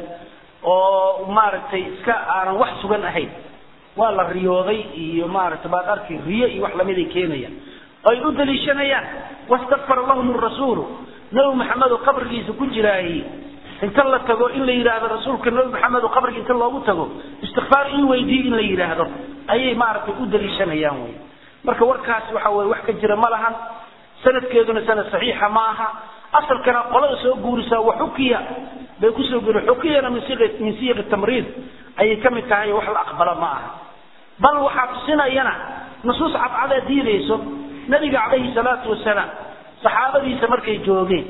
oo maaragtay iska aanan wax sugan ahayn waa la riyooday iyo maaragtay baad arki riyo iyo wax lamiday keenayaan ay u daliishanayaan wastakfara lahum rasuulu nabi maxamed oo qabrigiisa ku jiraayey inta la tago in la yidhaahdo rasuulka nabi maxamed oo qabriga inta loogu tago istikfaar ii weydiiy in la yidhaahdo ayay maaragtay u daliishanayaan wey marka warkaas waxa weye wax ka jira ma lahan sanadkeeduna sanad saxiixa ma aha asalkana qolada soo guurisaa wa xukiya bay kusoo guuri xukiyana min siiq min siiqi tamriid ayay ka mid tahay wax la aqbala ma aha bal waxaa tusinayana nusuus cadcadaa diidayso nabiga calayhi salaatu wasalaam saxaabadiisa markay joogeen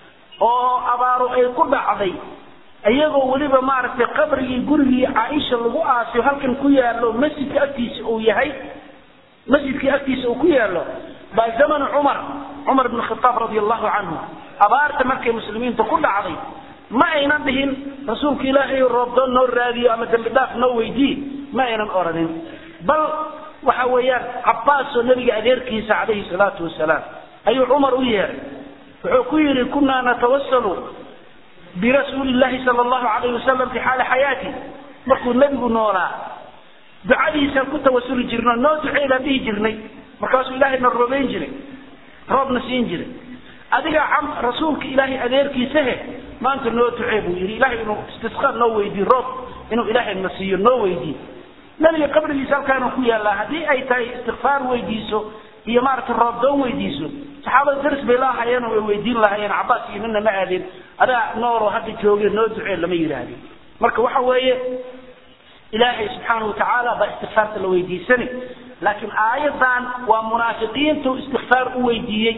oo abaaro ay ku dhacday iyagoo weliba maaragtay qabrigii gurigii caaisha lagu aasiyo halkan ku yaallo masjidka agtiisa uu yahay masjidkii agtiisa uu ku yaallo baa zamanu cumar cumar bn khitaab radi allahu canhu abaarta markay muslimiinta ku dhacday ma aynan dhihin rasuulka ilaahay roobdoon noo raadiyo ama dembi dhaaf noo weydii ma aynan oranin bal waxa weeyaan cabbaasoo nabiga adeerkiisa calayhi salaatu wasalaam ayuu cumar u yeeray wuxuu ku yidhi kunaa natawasalu birasuuli llahi sala allahu alayhi wasalam fi xaali xayaati markuu nebigu noolaa ducadiisaan ku tawasuli jirno noo duceedaan dhihi jirnay markaasuu ilaahay na roobeyn jiray roobna siin jiray adiga rasuulka ilaahay adeerkiisahe maanta noo ducee buu yidhi ilahay inuu istisqaa noo weydiiyo roob inuu ilaahay na siiyo noo weydiiyo nabiga qabrigiisa halkaana ku yaallaa haddii ay tahay istikfaar weydiiso iyo maaragtay roobdoon weydiiso saxaabada daris bay laahayeen oo way weydiin lahaayeen cabaas iyo midna ma aadeen adaa nooloo hadda joogeen noo ducee lama yidhaahdin marka waxa weeye ilaahay subxaana watacaala baa istikfaarta la weydiisani laakiin aayadan waa munaafiqiintu istikfaar u weydiiyey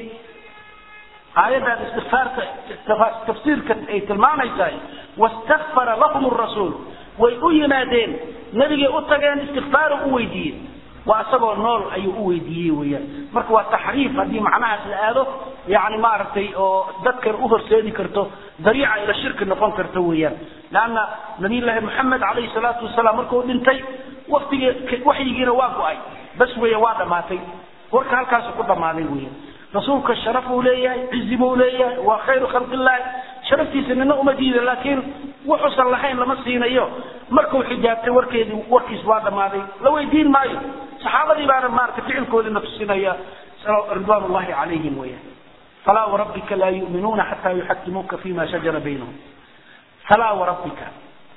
aayaddan istikfaarta tafsiirka ay tilmaamaysahay wastakfara lahum rasuul way u yimaadeen nabigay u tageen istikfaaru u weydiiyey waa isagoo nool ayuu u weydiiyey weyaan marka waa taxriif haddii macnahaas la aado yani maaragtay oo dadkan u horseedi karto dariica ila shirki noqon karto weeyaan leanna nabiyullaahi moxamed calayhi salaatu wasalaam markuu dhintay waqtigii waxyigiina waa go-ay bas weya waa dhammaatay warka halkaasu ku dhammaaday weeyaan rasuulka sharaf uu leeyahay cizi buu leeyahay waa khayru khalqillaahi sharaftiisa nina uma diida laakiin wuxuusan lahayn lama siinayo markuu xijaabtay warkeedii warkiis waa dhammaaday la weydiin maayo saxaabadii baana maaragtay ficilkoodina tusinaya ridwaan ullahi calayhim weeyaan falaa warabbika laa yu'minuuna xataa yuxakimuuka fima shajara baynahum falaa warabbika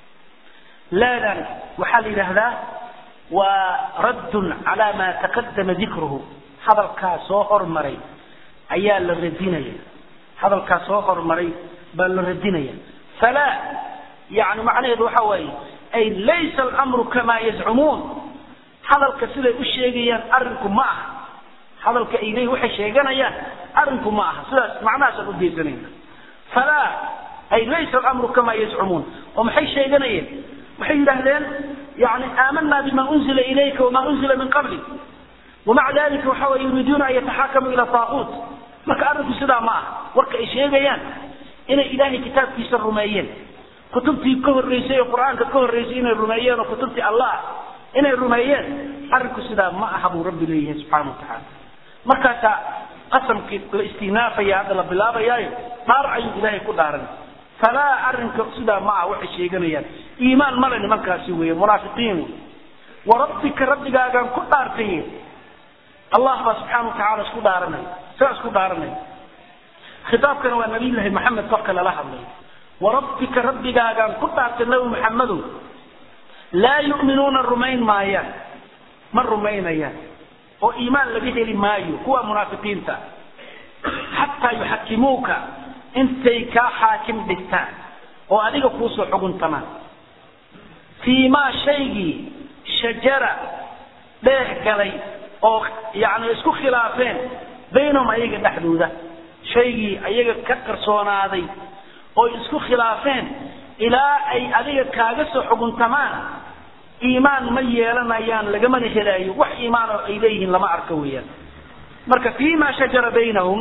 laadan waxaa la yidhaahdaa waa raddun calaa maa taqadama dikruhu hadalkaa soo hormaray ayaa la radinaya hadalkaa soo hormaray baa la radinaya falaa yani macnaheedu waxa waaye ay laysa alamru kamaa yazcumuun hadalka siday u sheegayaan arrinku ma aha hadalka ay leeyihin waxay sheeganayaan arrinku ma aha sidaas macnahaasaan udaysanayna falaa ay laysa alamru kamaa yazcumuun oo maxay sheeganayeen waxay yidhaahdeen yani aamanaa bima unzila ilayka wama unzila min qabli wamaca dalika waxa way yuriiduuna an yataxakamuu ila taaquut marka arrinku sidaa ma aha warka ay sheegayaan inay ilaahay kitaabkiisa rumeeyeen kutubtii ka horreysay oo qur-aanka ka horreysay inay rumeeyeen oo kutubtii allah inay rumeeyeen arrinku sidaa ma aha buu rabbi leeyahay subxaana watacaala markaasaa qasamkii la istinaafaya hadda la bilaabayaayo dhaar ayuu ilaahay ku dhaaranay falaa arrinka sidaa ma aha waxay sheeganayaan iimaan male nimankaasi weeye munaafiqiin wey warabbika rabbigaagaan ku dhaartay allah baa subxaana watacaala isku dhaaranay saa isku dhaaranay khitaabkana waa nabiyullaahi maxamed qofka lala hadlay warabbika rabbigaagaan ku dhaartay nabi maxamedow laa yu'minuuna rumayn maayaan ma rumaynayaan oo iimaan laga heli maayo kuwa munaafiqiinta xataa yuxakimuuka intay kaa xaakim dhigtaan oo adiga kuusoo xuguntamaan fii maa shaygii shajara dheeh galay oo yani isku khilaafeen baynahum ayaga dhexdooda shaygii ayaga ka qarsoonaaday oo isku khilaafeen ilaa ay adiga kaaga soo xuguntamaan iimaan ma yeelanayaan lagamana helaayo wax iimaan oo ay leeyihiin lama arko weeyaan marka fima shajara baynahum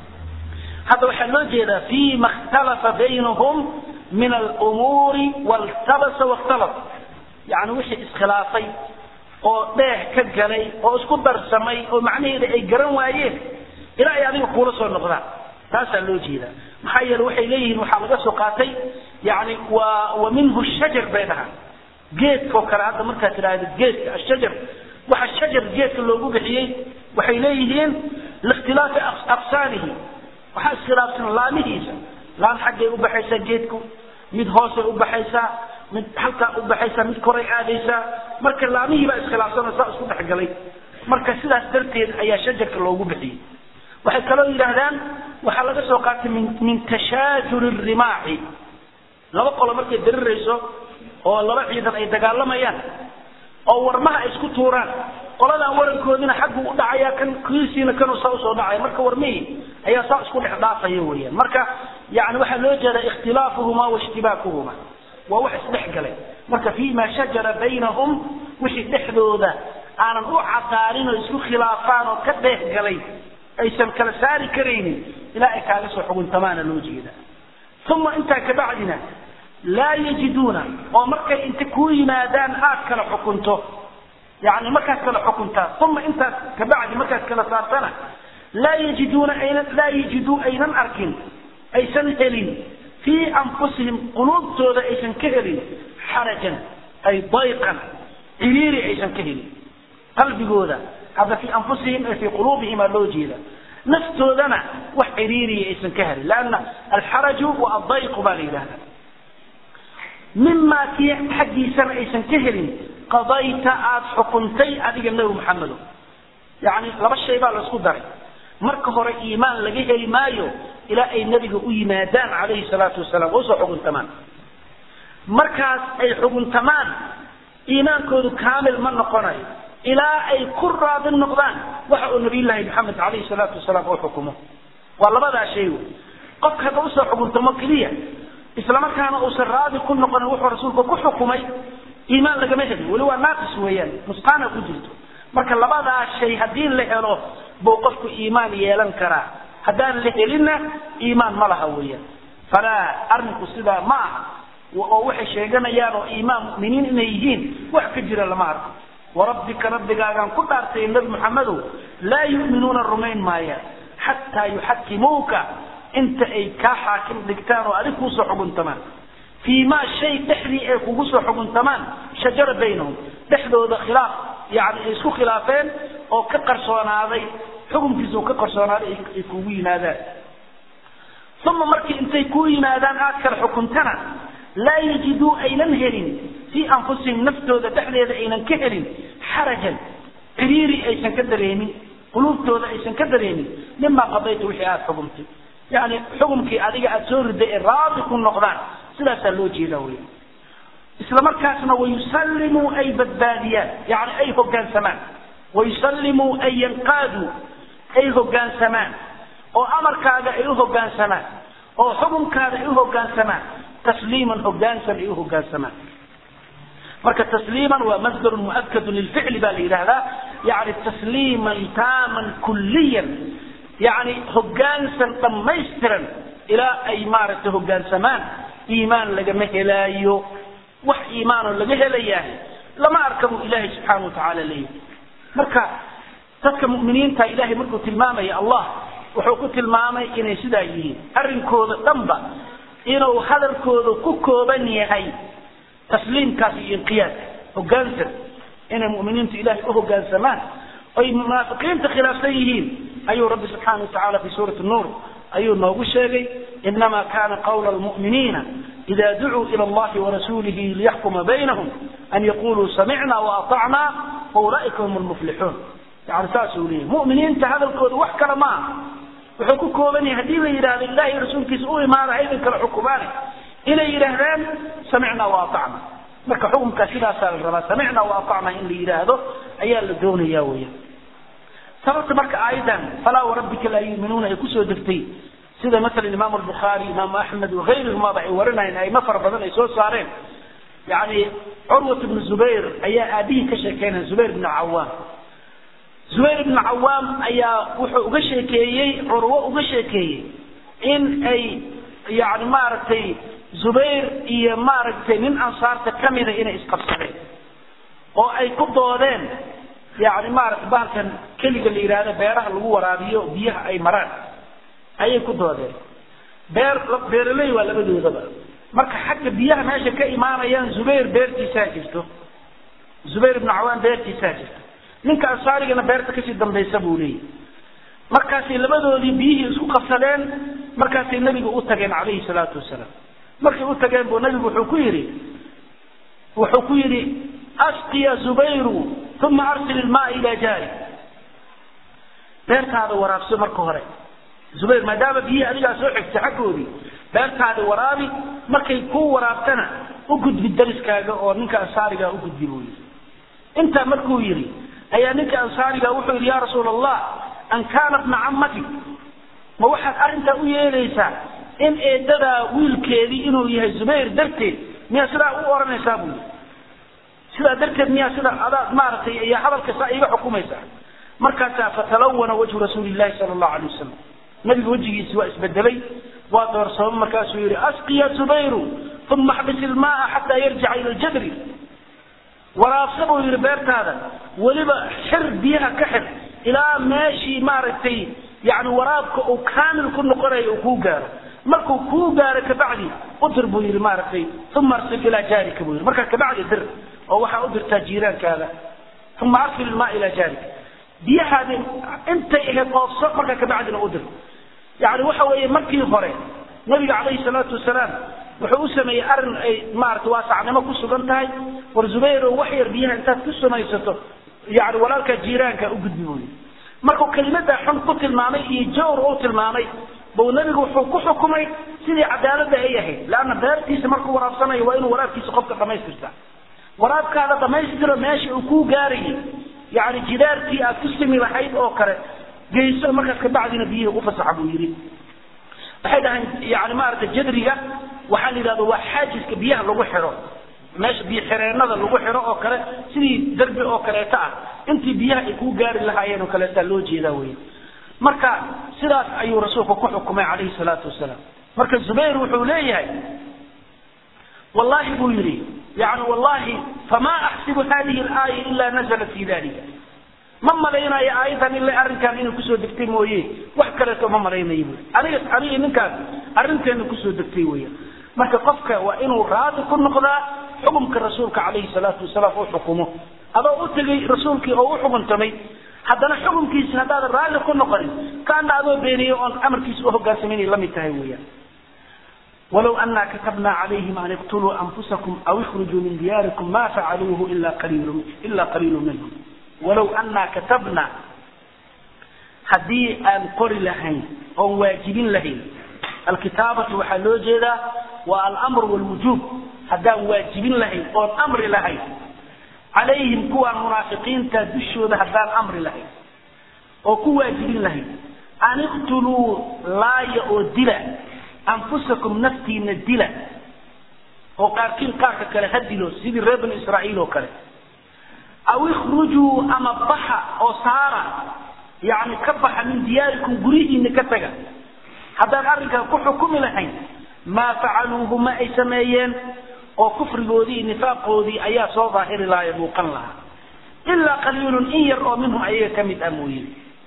hadda waxaa loo jeedaa fima ikhtalafa baynahum min alumuuri waltabasa wakhtalaf yani wixii iskhilaafay oo dheeh ka galay oo isku darsamay oo macnaheeda ay garan waayeen ilaa ay adiga kuula soo noqdaan taasaa loo jeedaa maxaa yeele waxay leeyihiin waxaa laga soo qaatay yani wa wa minhu shajar bay dhahaan geedkao kale hadda markaad tidhaahdo geedka ashajar waxa shajar geedka loogu bixiyey waxay leeyihiin likhtilaafi aqsaanihi waxaa iskhilaafsan laamihiisa laan xaggay u baxaysaa geedku mid hoosay u baxaysaa mid halkaa u baxaysaa mid koray aadaysaa marka laamihii baa iskhilaafsan oo saa isku dhexgalay marka sidaas darteed ayaa shajarka loogu bixiyey waxay kaloo yidhaahdaan waxaa laga soo qaatay min min tashaajuri rimaaxi laba qolo markay darirayso oo laba ciidan ay dagaalamayaan oo warmaha ay isku tuuraan qoladan warankoodina xaggu u dhacaya kan kiisiina kanuu saa usoo dhacaya marka warmihii ayaa saa isku dhex dhaafaya weeyaan marka yani waxaa loo jeedaa ikhtilaafuhuma waishtibaakuhuma waa wax isdhex galay marka fima shajara baynahum wixii dhexdooda aanan u cadaanin oo isku khilaafaan oo ka dheeh galay aysan kala saari karaynin ilaa ay kaaga soo xuguntamaana loo jeeda uma intaa kabacdina laa yajiduuna oo markay inta kuu yimaadaan aad kala xukunto yani markaad kala xukuntaa uma intaas kabacdi markaad kala saartana laa yajiduuna aynan laa yajiduu aynan arkin aysan helin fii anfusihim quluubtooda aysan ka helin xarajan ay dayqan ciriiri aysan ka helin qalbigooda hadda fii anfusihim ay fii quluubihim aa loo jeeda naftoodana wax ciriiriya aysan ka helin lanna alxaraju wa addayqu baa la yidhahda mimaa kii xaggiisana aysan ka helin qadayta aada xukuntay adiga nebi maxamedo yani laba shay baa laisku daray marka hore iimaan laga heli maayo ilaa ay nebiga u yimaadaan calayhi salaatu wasalaam oo usoo xuguntamaan markaas ay xuguntamaan iimaankoodu kaamil ma noqonayo ilaa ay ku raadi noqdaan waxa uu nabiyullaahi maxamed calayhi salaatu wasalaam oo xukumo waa labadaa shay wey qofka hadda usoo xuguntamo keliya islamarkaana uusan raadi ku noqonin wuxuu rasuulku ku xukumay iimaan lagama helin weli waa naaqis weeyaan nusqaana ku jirto marka labadaa shay haddii la helo buu qofku iimaan yeelan karaa haddaan la helinna iimaan ma laha weeyaan falaa arrinku sidaa ma aha oo waxay sheeganayaan oo iimaan mu'miniin inay yihiin wax ka jira lama arko warabbika rabbigaagaan ku dhaartay nabi maxamedow laa yu'minuuna rumayn maayaan xataa yuxakimuuka inta ay kaa xaakim dhigtaan oo adig kuusoo xuguntamaan fii maa shay dhexdii ay kugu soo xuguntamaan shajara baynahum dhexdooda khilaaf yani ay isku khilaafeen oo ka qarsoonaaday xukunkiisa oo ka qarsoonaaday ay kugu yimaadaan uma markii intay ku yimaadaan aad kala xukuntana laa yajiduu aynan helin fii anfusihim naftooda dhexdeeda aynan ka helin xarajan ciriiri aysan ka dareemin quluubtooda aysan ka dareemin mimaa qadayta wixii aada xukumtay yani xukumkii adiga aada soo riday ee raadi ku noqdaan sidaasaa loo jeeda wey isla markaasna wayusallimuu ay badbaadiyaan yani ay hogaansamaan wayusallimuu ay yanqaaduu ay hogaansamaan oo amarkaaga ay u hogaansamaan oo xukumkaada ay u hogaansamaan tasliiman hogaansan ay u hogaansamaan marka tasliiman waa masdarun muakadu lilficli baa la yidhahdaa yani tasliiman taaman kulliyan yani hogaansan dhammaystiran ilaa ay maaragtay hogaansamaan iimaan lagama helaayo wax iimaanoo laga helayahay lama arka buu ilaahay subxaana watacaala leeyahay marka dadka mu'miniinta ilaahay markuu tilmaamaya allah wuxuu ku tilmaamay inay sidaa yihiin arrinkooda dhanba inuu hadalkooda ku kooban yahay tasliimkaas iyo inqiyaadka hogaansan inay mu'miniintu ilaahay u hogaansamaan oy munaafiqiinta khilaafsan yihiin ayuu rabbi subxaana watacaala fi suurati nuur ayuu noogu sheegay inama kana qawla lmu'miniina ida ducuu ila allahi warasuulihi liyaxkuma baynahum an yaquluu samicna waatacna waulaa'ika hum lmuflixuun yani saasuu leeyahy mu'miniinta hadalkooda wax kale ma aha wuxuu ku kooban yahay haddii la yidhahdo ilahi rasuulkiisa u imaada haydan kala xukumaane inay yidhaahdaan samicna waatacna marka xukumkaa sidaasaa la rabaa samicna waatacna in la yidhaahdo ayaa la doonaya weya sababta marka aayadan falaa warabbika laa yuuminuuna ay kusoo degtay sida masalan imaamu albukhaari imaamu axmed wagayruhumaba ay warinayeen aimo fara badan ay soo saareen yani curwat ibnu zubayr ayaa aabihii ka sheekeynaya zubayr ibnu cawaam zubayr ibnu cawaam ayaa wuxuu uga sheekeeyey curwo uga sheekeeyey in ay yani maaragtay zubayr iyo maaragtay nin ansaarta kamida inay isqabsadeen oo ay ku doodeen yani maaragtay bahalkan keliga la yidhaahdo beeraha lagu waraabiyo biyaha ay maraan ayay ku doodeen beer beeraley waa labadoodaba marka xagga biyaha meesha ka imaanayaan zubayr beertiisaa jirto zubayr ibnu cawaan beertiisaa jirto ninka ansaarigana beerta kasii dambaysa buu leeyahy markaasay labadoodii biyihii isku qabsadeen markaasay nebiga u tageen calayhi salaatu wasalaam markay u tageen buu nebigu wuxuu ku yidhi wuxuu ku yidhi asqiya zubayru uma arsil ilmaa ila jaari beertaada waraabso marka hore zubayr maadaama biyihii adigaa soo xigtay xaggoodii beertaada waraabi markay kuu waraabtana u gudbi dariskaaga oo ninka ansaarigaa u gudbi buu yidhi intaa markuu yidhi ayaa ninka ansaariga wuxuu yidhi ya rasuula allah an kaana bna cammatik ma waxaad arrintaa u yeelaysaa in eedadaa wiilkeedii inuu yahay zubayr darteed miyaa sidaa u odhanaysaa buu yidhi sidaa darteed miyaa sida adaad maaragtay iyo hadalka saa iiga xukumaysaa markaasaa fatalawana wajhu rasuuli llahi sala allahu alay wasalam nabiga wejigiisi waa isbedelay waa doorsoomay markaasuu yihi asqiya zubayru uma xbis ilmaaa xataa yarjica ila ljadri waraabsa buu yihi beertaada weliba xir biyaha ka xir ilaa meeshii maaragtay yani waraabka uu kaamil ku noqonayo uu kuu gaaro markuu kuu gaaro kabacdi udir buu yihi maaragtay uma arsil ilaa jaarika buu yihi markaa kabacdi dir oo waxaa u dirtaa jiiraankaada uma arsil ilmaa ilaa jaarika biyahaadi intay ahayd oofso markaa kabacdina u dir yani waxa weeye markii hore nabiga calayhi salaatu wasalaam wuxuu u sameeyey arrin ay maarata waasacnimo ku sugan tahay war zubayro wax yar biyaha intaad ku samaysato yani walaalkaa jiiraanka u gudbi buuyi markuu kelimadaa xun ku tilmaamay iyo jawr u tilmaamay buu nabigu wuxuu ku xukumay sidii cadaaladda ay ahayd leanna beertiisa markuu waraabsanayo waa inuu waraabkiisa qofka dhamaystirta waraabkaada dhamaystiro meesha uu kuu gaarayay yani jidaarkii aad ku simi lahayd oo kale geyso markaas kabacdina biyihii u fasaxa buu yidhi waxay dhahayn yani maaragtay jadriga waxaa la yidhahda waa xaajiska biyaha lagu xiro meesha biyo xireenada lagu xiro oo kale sidii derbi oo kaleeto ah intii biyaha ay kuu gaari lahaayeen oo kaleetaa loo jeedaa wey marka sidaas ayuu rasuulku ku xukumay calayhi salaatu wasalaam marka zubayr wuxuu leeyahay wallahi buu yidhi yani wallahi famaa axsibu hadihi alaaya ila nazalat fi dalika ma malaynayo aayadan ila arrinkan inay kusoo degtay mooye wax kaleeto ma malaynayo bu aniga aniga ninkaas arrinteena kusoo degtay weya marka qofka waa inuu raadi ku noqdaa xukumka rasuulka calayhi salaatu wasalaam uu xukumo adoo u tegay rasuulkii oo u xukuntamay haddana xukunkiisina haddaadan raalli ku noqonin kaana adoo beeniyey oon amarkiisa u hogaansamayna lamid tahay weeyaan walow anaa katabna calayhim an iqtuluu anfusakum aw ikhrujuu min diyaarikum ma facaluuhu ila qaliilu ila qaliilu minhum walow anaa katabna haddii aan qori lahayn oon waajibin lahayn alkitaabatu waxaa loo jeedaa waa alamr wlwujuub haddaan waajibin lahayn oon amri lahayn calayhim kuwaan munaafiqiinta dushooda haddaan amri lahayn oo ku waajibin lahayn an iqtuluu laaya oo dila anfusakum naftiina dila oo qaarkiin qaarka kale ha dilo sidii reer bani israa'iil oo kale aw ikhrujuu ama baxa oo saara yani ka baxa min diyaarikum guryihiina ka taga haddaan arrinkaa ku xukumi lahayn maa facaluuhu ma ay sameeyeen oo kufrigoodii nifaaqoodii ayaa soo daahiri lahaa ee muuqan lahaa ilaa qaliilun in yar oo minhum ayaga ka mid ah mooye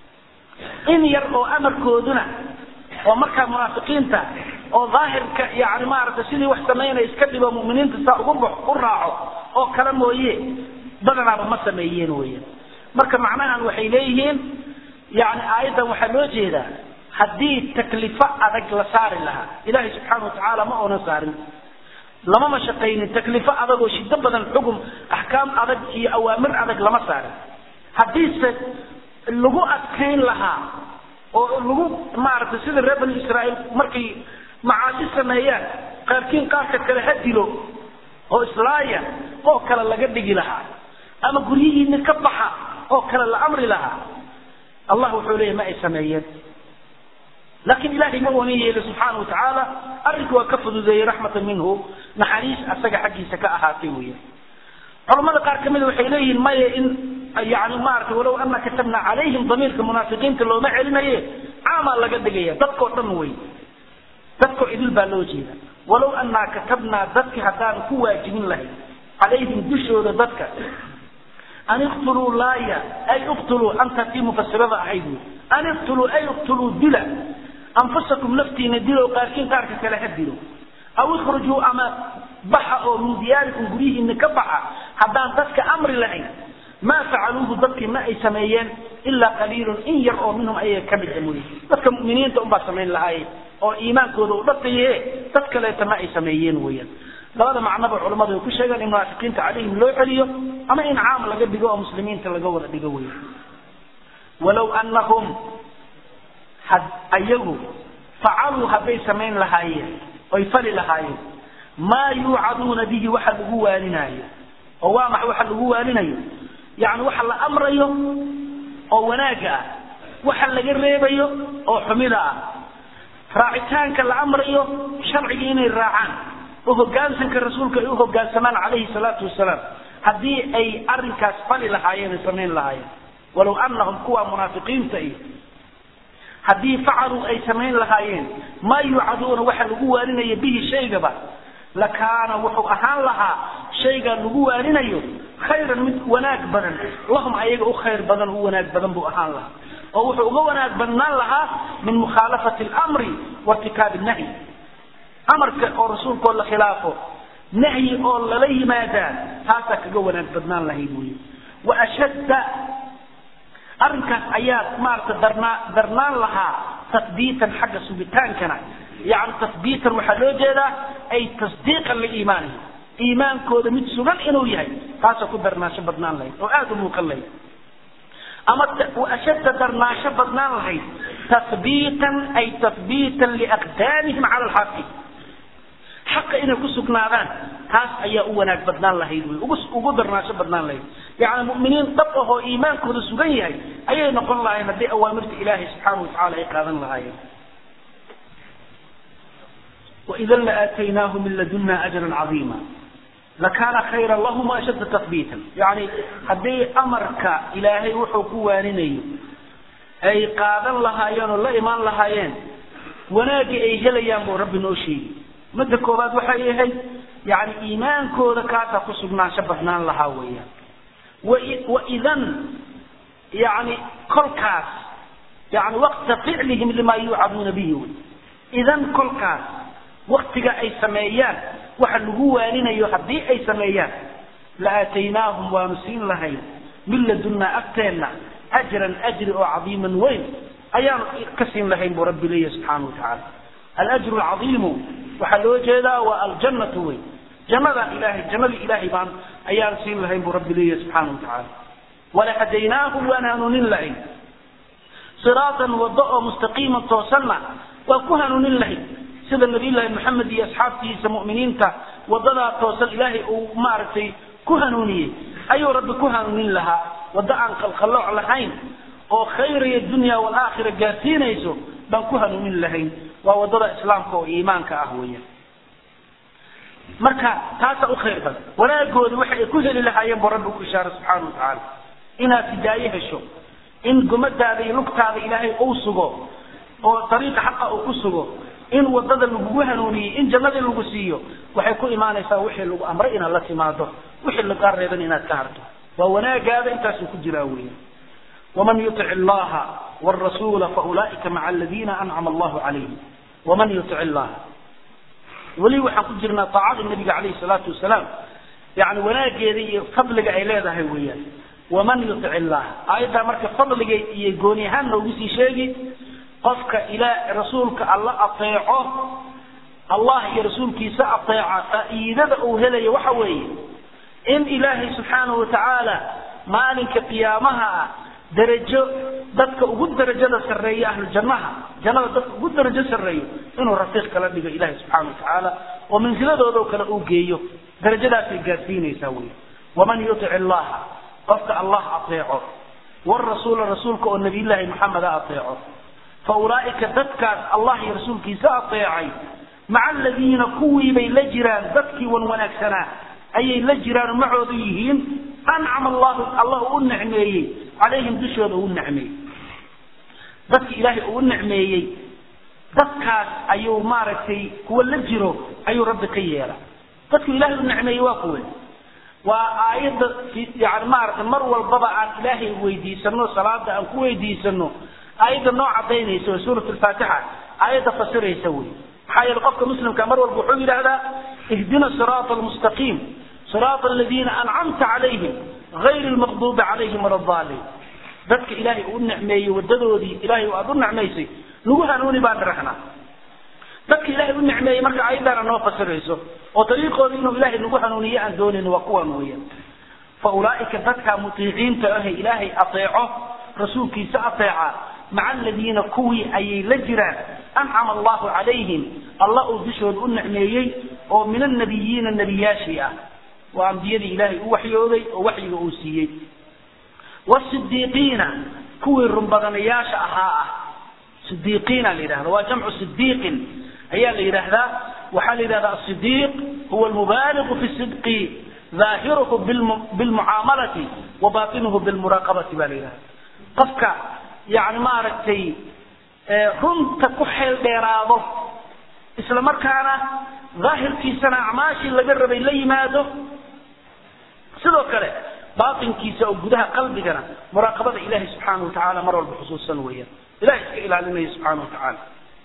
in yar oo amarkooduna oo markaa munaafiqiinta oo daahirka yani maaragtay sidii wax samaynaya iska dhibo muminiinta saa ugu box u raaco oo kale mooye badanaaba ma sameeyeen weyan marka macnahan waxay leeyihiin yani aayaddan waxaa loo jeedaa haddii taklifo adag la saari lahaa ilaahay subxaana watacaala ma oonan saarin lama mashaqaynin taklifo adag oo shido badan xugum axkaam adag iyo awaamir adag lama saarin haddiise lagu adkayn lahaa oo lagu maaragtay sida reer bani israa'iil markay macaasi sameeyaan qaarkiin qaarka kale ha dilo oo islaaya oo kale laga dhigi lahaa ama guryihiina ka baxa oo kale la amri lahaa allah wuxuu leeyahy ma ay sameeyeen laakiin ilahay ma wanin yeeli subxaana watacaala arrinku waa ka fududeeyey raxmatan minhu naxariis asaga xaggiisa ka ahaatay weya culamada qaar kamida waxay leeyihiin maya in yani maaragtay walow ana katabna calayhim damiirka munaafiqiinta looma celinaye caamaa laga dhigaya dadkao dhan wey dadkoo idil baa loo jeeda walow anaa katabnaa dadki haddaan ku waajibin lahayn calayhim dushooda dadka an iqtuluu laaya ay iqtuluu anta tii mufasirada ahayd wy an iqtuluu ay iqtuluu dila anfusakum naftiina dilo qaarkiin qaarka kale ha dilo aw ikhrujuu ama baxa oo min diyaarikum guryihiina ka baxa haddaan dadka amri lahayn maa facaluuhu dadkii ma ay sameeyeen ilaa qaliilun in yar oo minhum ayaga ka mid a mooye dadka mu'miniinta unbaa samayn lahaaye oo iimaankooda u dhaqaye dad kaleeta ma ay sameeyeen weeyaan labada macnoba culamadu ay ku sheegaan in munaafiqiinta calayhim loo celiyo ama in caam laga dhigo oo muslimiinta laga wada dhigo weya walow anahum had ayagu facaluu hadday samayn lahaayeen oy fali lahaayeen maa yuucaduuna bihi waxa lagu waaninaayo oo waa maxa waxa lagu waaninayo yani waxa la amrayo oo wanaagga ah waxa laga reebayo oo xumida ah raacitaanka la amrayo sharciga inay raacaan oo hogaansanka rasuulka ay u hogaansamaan calayhi salaatu wasalaam haddii ay arinkaas fali lahaayeen ay samayn lahaayeen walow anahum kuwa munaafiqiinta iyo haddii facaluu ay samayn lahaayeen maa yuucaduuna waxa lagu waaninaya bihi shaygaba lakaana wuxuu ahaan lahaa shayga lagu waarinayo khayran mid wanaag badan lahum ayaga u khayr badan u wanaag badan buu ahaan lahaa oo wuxuu uga wanaag badnaan lahaa min mukhaalafati almri wairtikaabi nahyi amarka oo rasuulkoo la khilaafo nahyi oo lala yimaadaa taasaa kaga wanaag badnaan lahayd wey wa ashadda arrinkaas ayaa maarata darnaa darnaan lahaa tasbiitan xagga sugitaankana yani tasbiitan waxaa loo jeedaa ay tasdiiqan liimaanihi iimaankooda mid sugan inuu yahay taasoo ku darnaansho badnaan lahayd oo aada u muuqan lahayd ama ashadda darnaansho badnaan lahayd tasbiitan ay tasbiitan liaqdaamihim cala alxaqi xaqa inay ku sugnaadaan taas ayaa u wanaag badnaan lahayd wy ugu ugu darnaansho badnaan lahayd yacni mu'miniin dhab ahoo iimaankooda sugan yahay ayay noqon lahayen haddii awaamirta ilaahay subxaana watacala ay qaadan lahaayeen waidan laaataynaahum min laduna ajran cadiima lakaana khayra lahum ashadda tathbiitan yani haddii amarka ilaahay wuxuu ku waaninayo ay qaadan lahaayeen oo la imaan lahaayeen wanaagii ay helayaan buu rabbi noo sheegi midda koobaad waxay ahayd yani iimaankooda kaasaa ku sugnaansho badnaan lahaa weeyaan waidan yani kolkaas yani waqta ficlihim lima yuucaduuna bihi wy idan kolkaas waktiga ay sameeyaan waxa lagu waaninayo haddii ay sameeyaan la aataynaahum waanu siin lahayn min ladunaa agteenna ajran ajri oo cadiiman weyn ayaan ka siin lahayn buu rabbi leeyahy subxaana wa tacaala alajru alcadiimu waxaa loo jeedaa waa aljannatu weyn jannada ilahay jannadii ilaahay baan ayaan siin lahayn buu rabbi leeyahy subxaana wa tacaala walahadaynaahum waan hanuunin lahayn siraatan wado oo mustaqiiman toosanna waan ku hanuunin lahayn sida nabiyullaahi maxamed iyo asxaabtiisa mu'miniinta wadadaa toosan ilaahay uu maaragtay ku hanuuniyey ayuu rabbi ku hanuunin lahaa waddo aan qalqallooc lahayn oo khayra iyo dunya waalaakhira gaarsiinayso baan ku hanuunin lahayn waa waddada islaamka oo iimaanka ah weeyaan marka taasaa u khayr badan wanaagooda waxa ay ku heli lahaayeen buu rabbi ku ishaaray subxaana wa tacaala inaad hidaaye hesho in gumadaada iyo lugtaada ilaahay uu sugo oo dariiqa xaqa uu ku sugo in wadada lagugu hanuuniyey in jannadii lagu siiyo waxay ku imaanaysaa wixii lagu amray inaad la timaado wixii lagaa reeban inaad ka harto waa wanaagaada intaasuu ku jiraa weya waman yutic illaha wrasuula faulaa'ika maca aladiina ancama allahu calayhim waman yutic illaha weli waxaan ku jirnaa taacada nabiga calayhi salaatu wasalaam yani wanaageeda iyo fadliga ay leedahay weeyaan waman yutic illaha aayaddaa marka fadliga iyo gooni ahaan noogu sii sheegi qofka ila rasuulka alla ateeco allah iyo rasuulkiisa ateeca faa'iidada uu helayo waxa weeye in ilaahay subxaanahu watacaala maalinka qiyaamaha ah darajo dadka ugu darajada sarreeya ahlu jannaha jannada dadka ugu darajo sarreeyo inuu rafiiq kala dhigo ilaahay subxaana watacaala oo mansiladoodao kale uu geeyo darajadaasay gaarsiinaysaa wey waman yutic illaha qofka allah ateeco warasuula rasuulka oo nabiyullaahi maxameda ateeco faulaaika dadkaas allah iyo rasuulkiisa ateecay maca aladiina kuwiibay la jiraan dadkii wan wanaagsanaa ayay la jiraan macoodu yihiin ancama allahu allah uu nicmeeyey calayhim dushooda uu nicmeeyey dadki ilaahay uu nicmeeyey dadkaas ayuu maaragtay kuwa la jiro ayuu rabbi ka yeela dadku ilaahay u nicmeeyey waa kuwe waa aayadda yani maaragtay mar walbaba aan ilaahay weydiisano salaada aan ku weydiisano aayadda noo cadaynaysa waa suurat lfaatixa aayadda fasiraysa wey maxaa yeele qofka muslimka mar walba wuxuu yidhaahdaa ihdina siraata almustaqiim siraata aladiina ancamta calayhim gayri lmaqduubi calayhim wala daaliin dadka ilaahay uu nicmeeyey wadadoodii ilaahay aada u nicmaysay nagu hanuuni baan raxnaa dadka ilaahay u nicmeeyey marka aayaddaana noo fasirayso oo dariiqooda inuu ilaahay nagu hanuuniye aan doonayn waa kuwan weeyaan fa ulaaika dadka mutiiciinta ahe ilaahay ateeco rasuulkiisa ateeca maca aladiina kuwii ayay la jiraan ancama allahu calayhim alla uu dushooda u nicmeeyey oo min annabiyiina nebiyaashii ah waa ambiyadii ilaahay u waxyooday oo waxyiga uu siiyey wasidiiqiina kuwii runbadanayaasha ahaa ah sidiiqiina la yidhahda waa jamcu sidiiqin ayaa la yidhaahdaa waxaa la yidhahdaa asidiiq huwa almubaaligu fi sidqi ظaahiruhu bilmucaamalati wa batinuhu bilmuraaqabati ba la yidhahda qofka yani maaragtay runta ku xeel dheeraado isla markaana daahirkiisana acmaashii laga rabay la yimaado sidoo kale baatinkiisa oo gudaha qalbigana muraaqabada ilahi subxaana watacaala mar walba xusuusan weeyaan ilahay iska ilaalinaya subxaana watacaala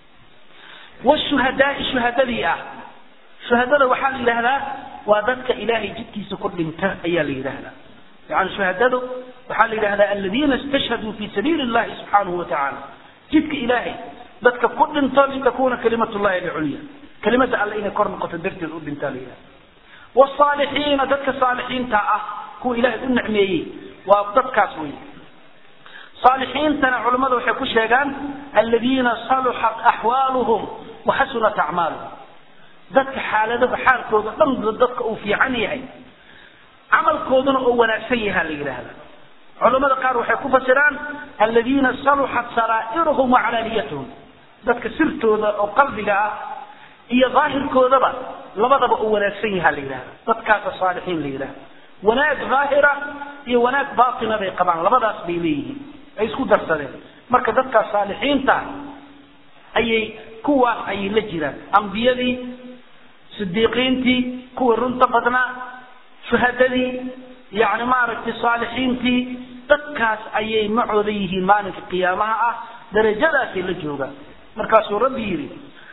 washuhadaai shuhadadii ah shuhadada waxaa la yidhahdaa waa dadka ilaahay jidkiisa ku dhinta ayaa la yidhahdaa yani shuhadadu waxaa la yidhahdaa aladiina istashhaduu fi sabiili llahi subxaanahu watacaala jidka ilaahay dadka ku dhinto litakuna kalimat llahi alculya kelimada alle inay kor noqoto darteed u dhintaa la yidhahda wsaalixiina dadka saalixiinta ah kuwa ilaahay u nicmeeyey waa dadkaas wey saalixiintana culammada waxay ku sheegaan aladiina saluxat axwaaluhum waxasunat acmaaluhum dadka xaaladaha xaalkooda dhan dadka uu fiican yahay camalkooduna oo wanaagsan yahaa la yidhaahda culamada qaar waxay ku fasiraan aladiina saluxat saraa'iruhum wacalaaniyatuhum dadka sirtooda oo qalbiga ah iyo daahirkoodaba labadaba uu wanaagsan yahaa la yidhahda dadkaasa saalixiin la yidhahda wanaag daahira iyo wanaag baatina bay qabaan labadaas bay leeyihiin ay isku darsadeen marka dadkaas saalixiinta ayay kuwaas ayay la jiraan ambiyadii sidiiqiintii kuwii runta badnaa shuhadadii yani maaragtay saalixiintii dadkaas ayay macooda yihiin maalinka qiyaamaha ah darajadaasay la joogaan markaasuu rabbi yidhi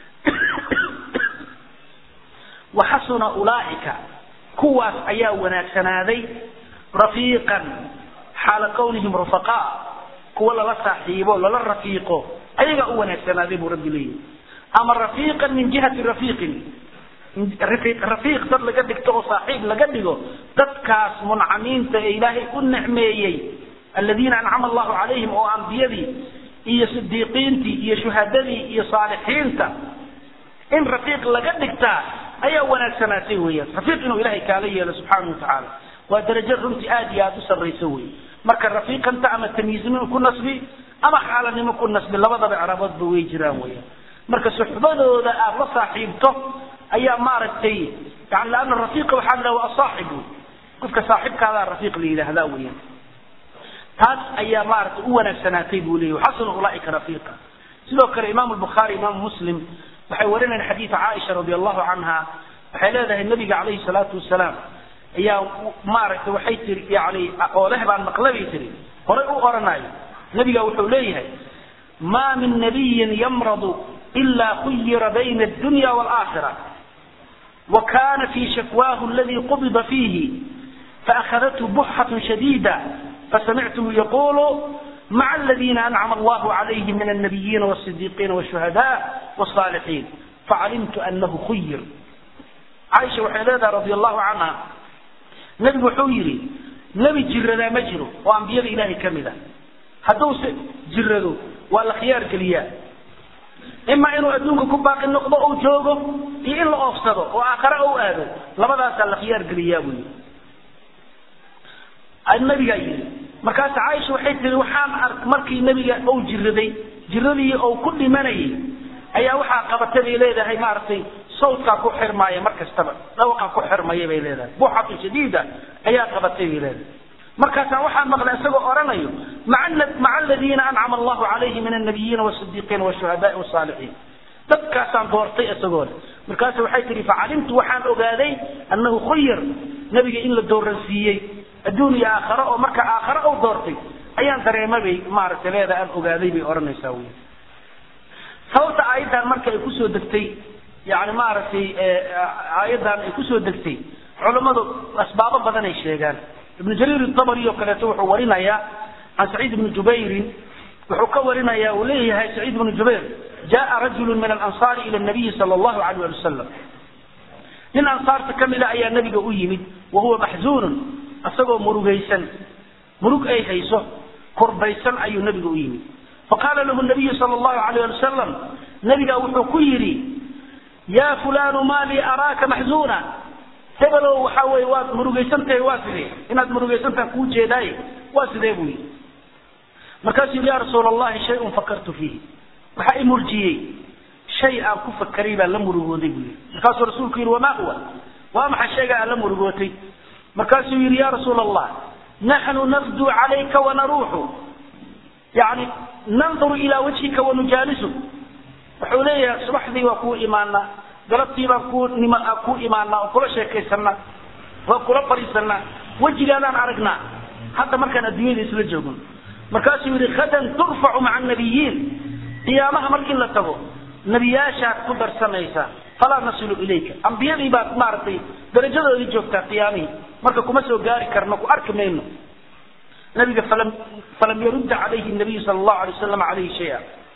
waxasuna ulaaika kuwaas ayaa wanaagsanaaday rafiiqan xaala kawnihim rufaqaa kuwa lala saaxiibo lala rafiiqo ayagaa u wanaagsanaaday buu rabbi leeyahy ama rafiiqan min jihati rafiiqin rafiiq dad laga dhigto oo saaxiib laga dhigo dadkaas muncamiinta ee ilaahay u nicmeeyey aladiina ancama allahu calayhim oo ambiyadii iyo sidiiqiintii iyo shuhadadii iyo saalixiinta in rafiiq laga dhigtaa ayaa wanaagsanaatay weeyaan rafiiq inuu ilahay kaala yeelo subxaana wa tacaala waa darajo runtii aada iyo aada u sarrayso wey marka rafiiqanta ama tamyiiznimo ku nasbi ama xaalanimo ku nasbi labadaba icraaboodba way jiraan weeyaan marka suxbadooda aada la saaxiibto ayaa maaragtay yani laana rafiiqa waxaa la waa asaaxib wey qofka saaxibkaadaa rafiiq la yidhaahdaa weeyaan taas ayaa maaragtay u wanaagsanaatay buu leeyahy xasanu ulaaika rafiiqa sidoo kale imaamu lbukhaari imaamu muslim waxay warinayaan xadiida caaisha radi allahu canha waxay leedahay nabiga calayhi salaatu wasalaam ayaa maaragtay waxay tiri yani oo leh baan maqla bay tiri horay u oranayo nabiga wuxuu leeyahay ma min nabiyin yamradu ila khuyira bayna addunya waalaakhira wa kana fi shakwaahu aladi qubida fiihi faakhadathu buxatu shadiida فسمعته يقول مع الذين أنعم الله عليهم من النبيين والصديقين والشهداء والصالحين فعلمت أنه خير عائشة وحيلادة رضي الله عنها نبي حويري نبي جرنا مجره وأنبياء إلهي كاملة هدوس جردو ولا خيار كليا إما إنه أدونك كباقي النقضة أو جوغو إلا أفسده وآخر أو آدو لماذا سأل خيار كليا بني nabigaa yidhi markaas caaisha waxay tii waxaan ark markii nabiga uu jiraday jiradii uu ku dhimanayay ayaa waxaa qabatay bay leedahay maaragtay sawdkaa ku xirmaaya mar kastaba dhawaqaa ku xirmaya bay leedahay buuxatu shadiida ayaa qabatay bay leedahay markaasaan waxaan maqlay isagoo oranayo maca aladiina ancama allahu calayhi min annabiyiina wasidiiqiina washuhadaai wasaalixiin dadkaasaan doortay isagoo leh markaas waxay tihi facalimtu waxaan ogaaday annahu khuyir nabiga in la dooransiiyey adduun iyo aakhare oo marka aakhare u doortay ayaan dareemay bay maaragtay leeda aan ogaaday bay odhanaysaa wey sababta aayaddan marka ay kusoo degtay yani maaragtay aayaddan ay kusoo degtay culammadu asbaabo badan ay sheegaan ibnu jariir itabari oo kaleeto wuxuu warinayaa can saciid ibni jubayrin wuxuu ka warinayaa uu leeyahay saciid ibnu jubayr jaa rajulu min alansaari ila nabiyi sala allahu alayh ali wasalam nin ansaarta ka mida ayaa nabiga u yimid wahuwa maxzuunun isagoo murugaysan murug ay hayso kurbaysan ayuu nabiga u yimid faqaala lahu nabiyu sal allahu alayh ali wasalam nabiga wuxuu ku yidhi yaa fulaanu maa lii araaka maxzuuna hebelow waxa weye waad murugaysan tahay waa sidee inaad murugaysantaha kuu jeedaaye waa sidee buu yidhi markaasuu yidhi ya rasuula allahi shay-un fakartu fiihi waxaa i murjiyey shay aan ku fakaray baan la murugooday buu yidhi markaasuu rasuulku yidhi wamaa huwa waa maxay shayga aan la murugootay markaasuu yidhi ya rasuul allah naxnu nafduu calayka wanaruuxu yani nanduru ilaa wajhika wanujaalisuk wuxuu leeyahay subaxdii waa kuu imaanaa galabtii baan kuu nima kuu imaanaa oo kula sheekaysanaa waa kula fadhiisanaa wejigaadaan aragnaa hadda markaan adduunyada isla joogno markaasuu yidhi hadan turfacu maca annabiyiin qiyaamaha markii la tago nebiyaashaad ku darsanaysaa falaa nasilu ilayka ambiyadii baad maaragtay darajadoodii joogtaa qiyaamihii marka kuma soo gaari karno ku arki mayno nabiga falam falam yarudda calayhi nabiyu sala allahu alay wasalam calayhi shaya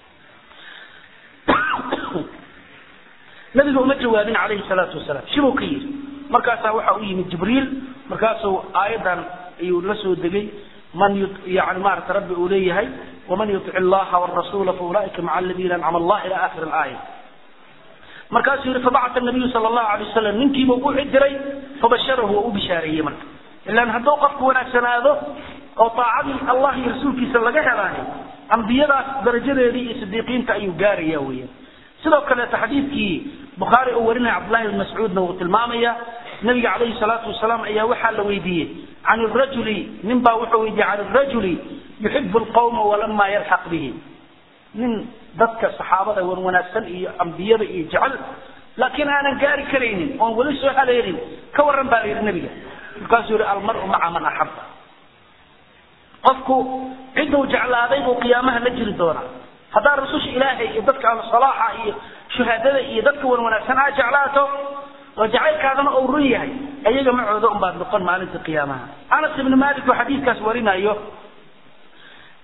nabiga uma jawaabin calayhi salaatu wasalaam shibuu ka yidhi markaasaa waxaa u yimid jibriil markaasuu aayaddan ayuu la soo degay man yani maarata rabbi uu leeyahay waman yutic illaha warasuula faulaa'ika maca aladiina ancama allah ila aakhiri alaaya markaasuu yihi fabacata nabiyu sala allahu alay wasalam ninkiiba u diray fabasharahu waa u bishaareeyey marka ilaan hadduu qofku wanaagsanaado oo taacadii allah iyo rasuulkiisa laga helaayo ambiyadaas darajadeedii iyo sidiiqiinta ayuu gaaraya weeyaan sidoo kaleeto xadiidkii bukhaari uu warinaya cabdullahi ibn mascuudna wuu tilmaamaya nabiga calayhi salaatu wasalaam ayaa waxaa la weydiiyey can rajuli nin baa wuxuu weydiiyey can rajuli yuxibu lqawma walama yalxaq bihi nin dadka saxaabada wan wanaagsan iyo ambiyada iyo jecel laakiin aanan gaari karaynin oon weli soo haleelin ka waran baa la yidhi nabiga markaasuu yihi almaru maca man axaba qofku ciduu jeclaaday buu qiyaamaha la jiri doonaa haddaa rususha ilaahay iyo dadka salaaxa iyo shuhaadada iyo dadka wan wanaagsan aa jeclaato oo jacaylkaadana uu run yahay ayaga macooda unbaad noqon maalinta qiyaamaha anas ibni malik oo xadiidkaas warinayo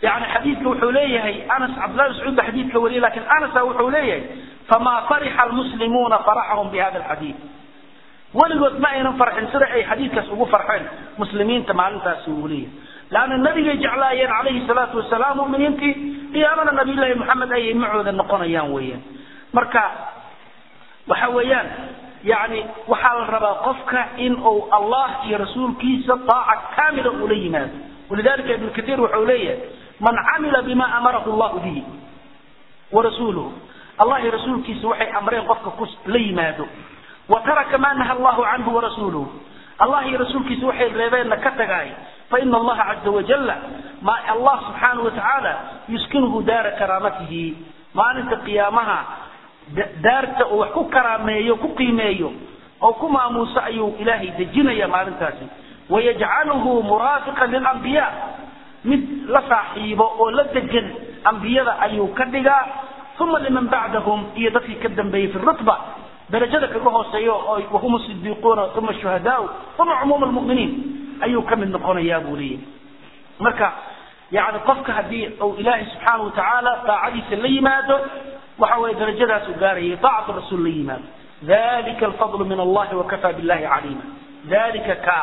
yani xadiidka wuxuu leeyahay anas cabdillah mascuud ba xadiidka wariyay lakin anasa wuxuu leeyahay famaa farixa almuslimuuna faraxahum bihada alxadiid weligood ma aynan farxin sida ay xadiidkaas ugu farxeen muslimiinta maalintaasi uu leeyahay laanna nabigay jeclaayeen calayhi salaatu wasalaam muminiintii qiyaamana nabiyullaahi maxamed ayay macooda noqonayaan weeyaan marka waxa weeyaan yani waxaa la rabaa qofka in uu allah iyo rasuulkiisa daaca kaamila ula yimaado walidalika ibnu katiir wuxuu leeyahay man camila bima amarahu llahu bihi warasuuluhu allah iyo rasuulkiisa waxay amreen qofka ku la yimaado wa taraka ma naha allahu canhu warasuuluhu allah iyo rasuulkiisa waxay reebeenna ka tagaay faina allaha caza wajala ma allah subxaanahu watacaala yuskinuhu daara karaamatihi maalinta qiyaamaha daarta uu wax ku karaameeyo ku qiimeeyo oo ku maamuuso ayuu ilaahay dejinaya maalintaasi wayajcaluhu muraafiqan lilambiya mid la saaxiibo oo la degan ambiyada ayuu ka dhigaa uma liman bacdahum iyo dadkii ka dambeeyey fi rutba darajada kaga hooseeyo oo wahum sidiiquuna uma shuhadaau uma cumuuma lmuminiin ayuu ka mid noqonayaa buu leeyahy marka yani qofka haddii uu ilaahay subxaana watacaala daacadiisa la yimaado waxa weye darajadaas u gaarayay daacatu rasuul la yimaado dalika alfadlu min allahi wakafaa billahi caliima dalika ka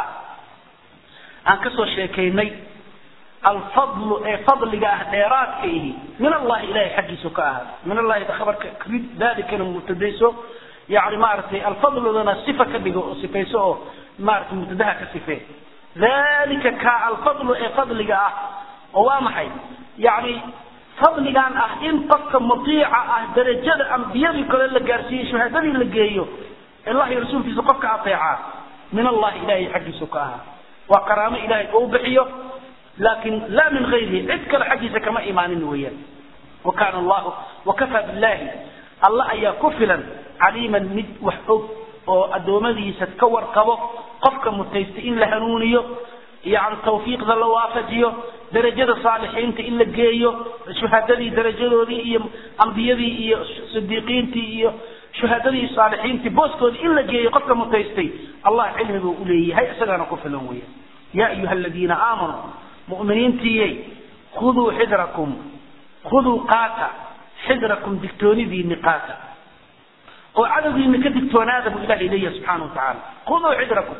aan kasoo sheekaynay alfadlu ee fadliga ah dheeraadka ihi min allahi ilahay xaggiisu ka ahaa min allahi khabarka dalikana mubtadayso yani maaragtay alfadludana sifa ka dhigo oo sifayso oo maaragtay mubtadaha ka sifee dalika ka alfadlu ee fadliga ah oo waa maxay yani fadligan ah in qofka mutiica ah darajada ambiyadii kale la gaarsiiyey shahaadadii la geeyo allah iyo rasuulkiisa qofka ateecaa min allahi ilahay xaggiisu ka ahaa waa karaamo ilahay oo u bixiyo laakin laa min gayrihi cid kale xaggiisa kama imaanin weeyaan wa kaana allahu wakafaa billahi alla ayaa ku filan caliiman mid wax og oo addoommadiisa ka warqabo qofka mutaysta in la hanuuniyo yani tawfiiqda la waafajiyo darajada saalixiinta in la geeyo shuhadadii darajadoodii iyo ambiyadii iyo sidiiqiintii iyo shuhadadii saalixiintii booskoodii in la geeyo qofka mutaystay allah cilmi buu uleeyahay isagaana ku filan weya ya ayuha aladiina aamanuu mu'miniintiyey khuduu xidrakum khuduu qaata xidrakum digtoonidiini qaata oo cadowgiina ka digtoonaada buu ilahay leeyahay subxaana wa tacaala khuduu xidrakum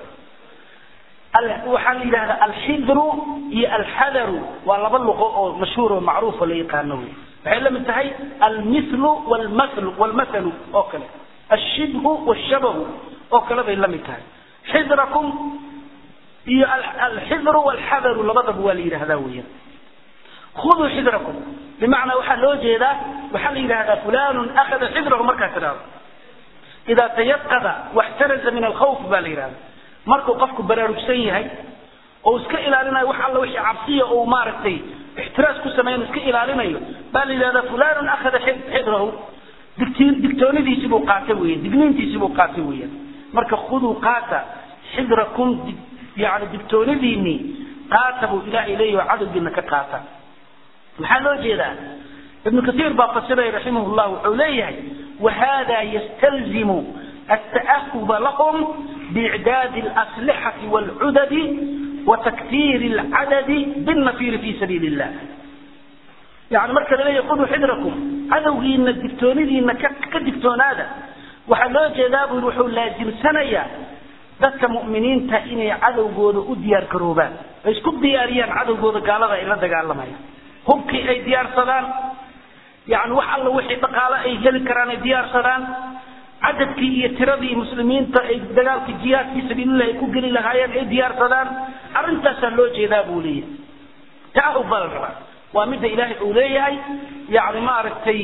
waxaa la yidhahdaa alxidru iyo alxadaru waa laba luqo oo mashhuur oo macruufo la yaqaano wey waxay la mid tahay almithlu walmathlu walmathalu oo kale ashibhu washabahu oo kale bay la mid tahay xidrakum iyo alxidru walxadaru labadaba waa la yidhahdaa weeyaan khuduu xidrakum bimacnaa waxaa loo jeedaa waxaa la yidhahdaa fulanun akhada xidrahu markaa tidhahdo idaa tayaqada waxtaraza min alkhawf baa la yidhahda markuu qofku baraarugsan yahay oo iska ilaalinayo wax alla wixii cabsiya uu maaragtay ixtiraas ku sameyn iska ilaalinayo baa la yidhahdaa fulanun akhada xidrahu digtiin digtoonidiisii buu qaatay weyan digniintiisii buu qaatay weeyaan marka khuduu qaata xidrakum yani digtoonidiinii qaata buu ilaahay leeyahy cadowgiina ka qaata maxaa loo jeedaa ibnu kaiir baa fasiray raximah llah wuxuu leeyahay wahada yastalzimu التأهب لهم بإعداد الأسلحة والعدد وتكثير العدد بالنفير في سبيل الله يعني مركز لي خذوا حذركم عدوي إن الدكتوني إن كدكتون هذا وحلو جذاب الوحول لازم سنية ذات مؤمنين تأيني عدو قود أديار كروبان إيش كل دياريان عدو قود قال هذا إلا دقال لما هم كي أي ديار صدان يعني وحل وحي بقالة أي هل كران ديار صدان cadadkii iyo tiradii muslimiinta ay dagaalka jihaad fii sabiililah ay ku geli lahaayeen ay diyaarsadaan arrintaasaa loo jeedaa buu leeyahay taahub baa la rabaa waa midda ilaahay uu leeyahay yani maaragtay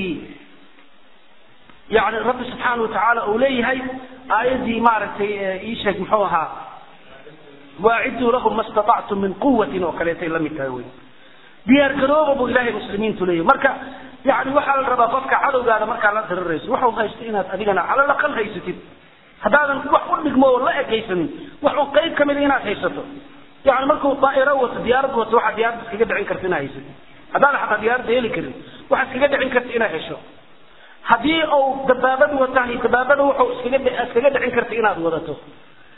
yani rabbi subxaana watacaala uu leeyahay aayaddii maaragtay ii sheeg muxuu ahaa waaciduu lahum ma statactum min quwatin oo kaleetay la mid tahay wey diyaar garooba buu ilaahay muslimiintu leeyahay marka yani waxaa la rabaa qofka cadowgaada markaa la dirirayso waxu haysto inaad adigana calal aqal haysatid haddaadan wax u dhigmo oo la ekaysanin waxuu qayb kamida inaad haysato yani markuu daa'iro wato diyaarad wato waxaa diyaaradda iskaga dhicin karta inaad haysatid haddaadan xataa diyaaradda heli karin waxaa iskaga dhicin karta inaad hesho haddii uu dabaabad watahay dabaabada wuxuu iskaga iskaga dhicin karta inaad wadato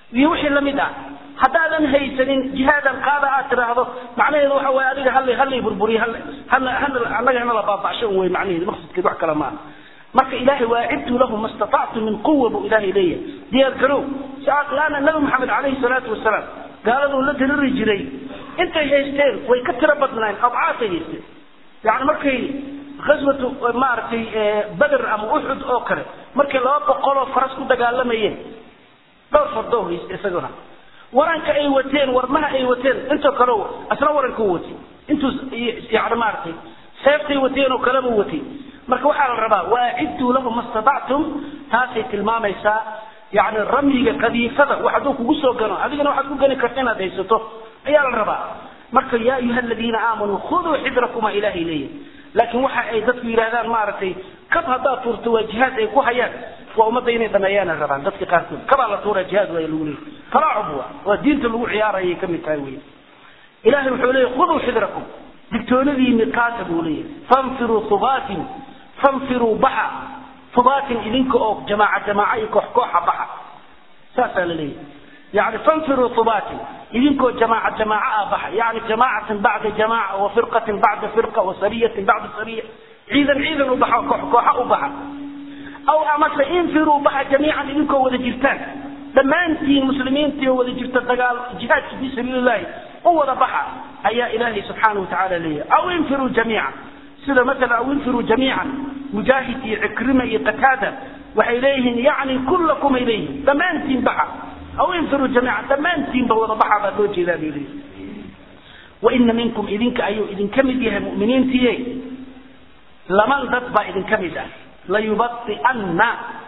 iyo wixii lamid ah haddaadan haysanin jihaadan qaada aad tiraahdo macnaheedu waxa waye adiga hal halay burburiy annaga hana la baaba'sho wey macnaheedu maqsadkeed wax kale maaha marka ilaahay waacidtu lahu ma statactu min quwa buu ilaahay leeyahay diyaar garow laana nabi maxamed calayhi salaatu wasalaam gaaladuu la diriri jiray intay haysteen way ka tiro badnaayeen abcaasay haysteen yani markay ghaswatu maaragtay beder ama uxud oo kale markay laba boqoloo faras ku dagaalamayeen dhowr fardoo hayste isaguna waranka ay wateen warmaha ay wateen intoo kale asna waranka u watay intuu yani maaragtay seeftay wateen oo kaleba watay marka waxaa la rabaa waaciduu lahu ma statactum taasay tilmaamaysaa yani ramyiga qadiifada wax hadduu kugu soo gano adigana waxaad ku gani karta inaad haysato ayaa la rabaa marka yaa ayuha aladiina aamanuu khuduu xidrakuma ilaahay leeyahy laakiin waxa ay dadku yidhahdaan maaragtay kab haddaad tuurto waa jihaad ay ku hayaan waa ummadda inay dhameeyaana rabaan dadka qaarkood kabaa la tuuraa jihaad waa lagu leeyay talaacub waa waa diinta lagu ciyaarayay ka mid tahay wey ilahay wuxuu leeyahy khuduu xidrakum digtoonadiini qaata buu leeyahay fanfiruu hubaatin fanfiruu baxa hubaatin idinka oo jamaaca jamaaca iyo koox kooxa baxa saasaa la leeyahay يعني فانفروا ثبات إذنكو جماعة جماعة أبحى يعني جماعة بعد جماعة وفرقة بعد فرقة وسرية بعد سرية عيدا عيدا أبحى كوحة أبحى أو أمس انفروا بحى جميعا إذنكو وذا جرتان لما أنت مسلمين تي وذا جرتان تقال جهاد في سبيل الله هو ذا بحى أي إلهي سبحانه وتعالى لي أو انفروا جميعا سيدا مثلا أو انفروا جميعا مجاهدي عكرمة قتادة وإليهم يعني كلكم إليهم لما أنت بحى أو انفروا جميعا تمانتين بوضع بحر دوجي ذا بيلي وإن منكم إذنك أيو إذن كمدها مؤمنين تيي لمن ضدب إذن كمدها ليبطئن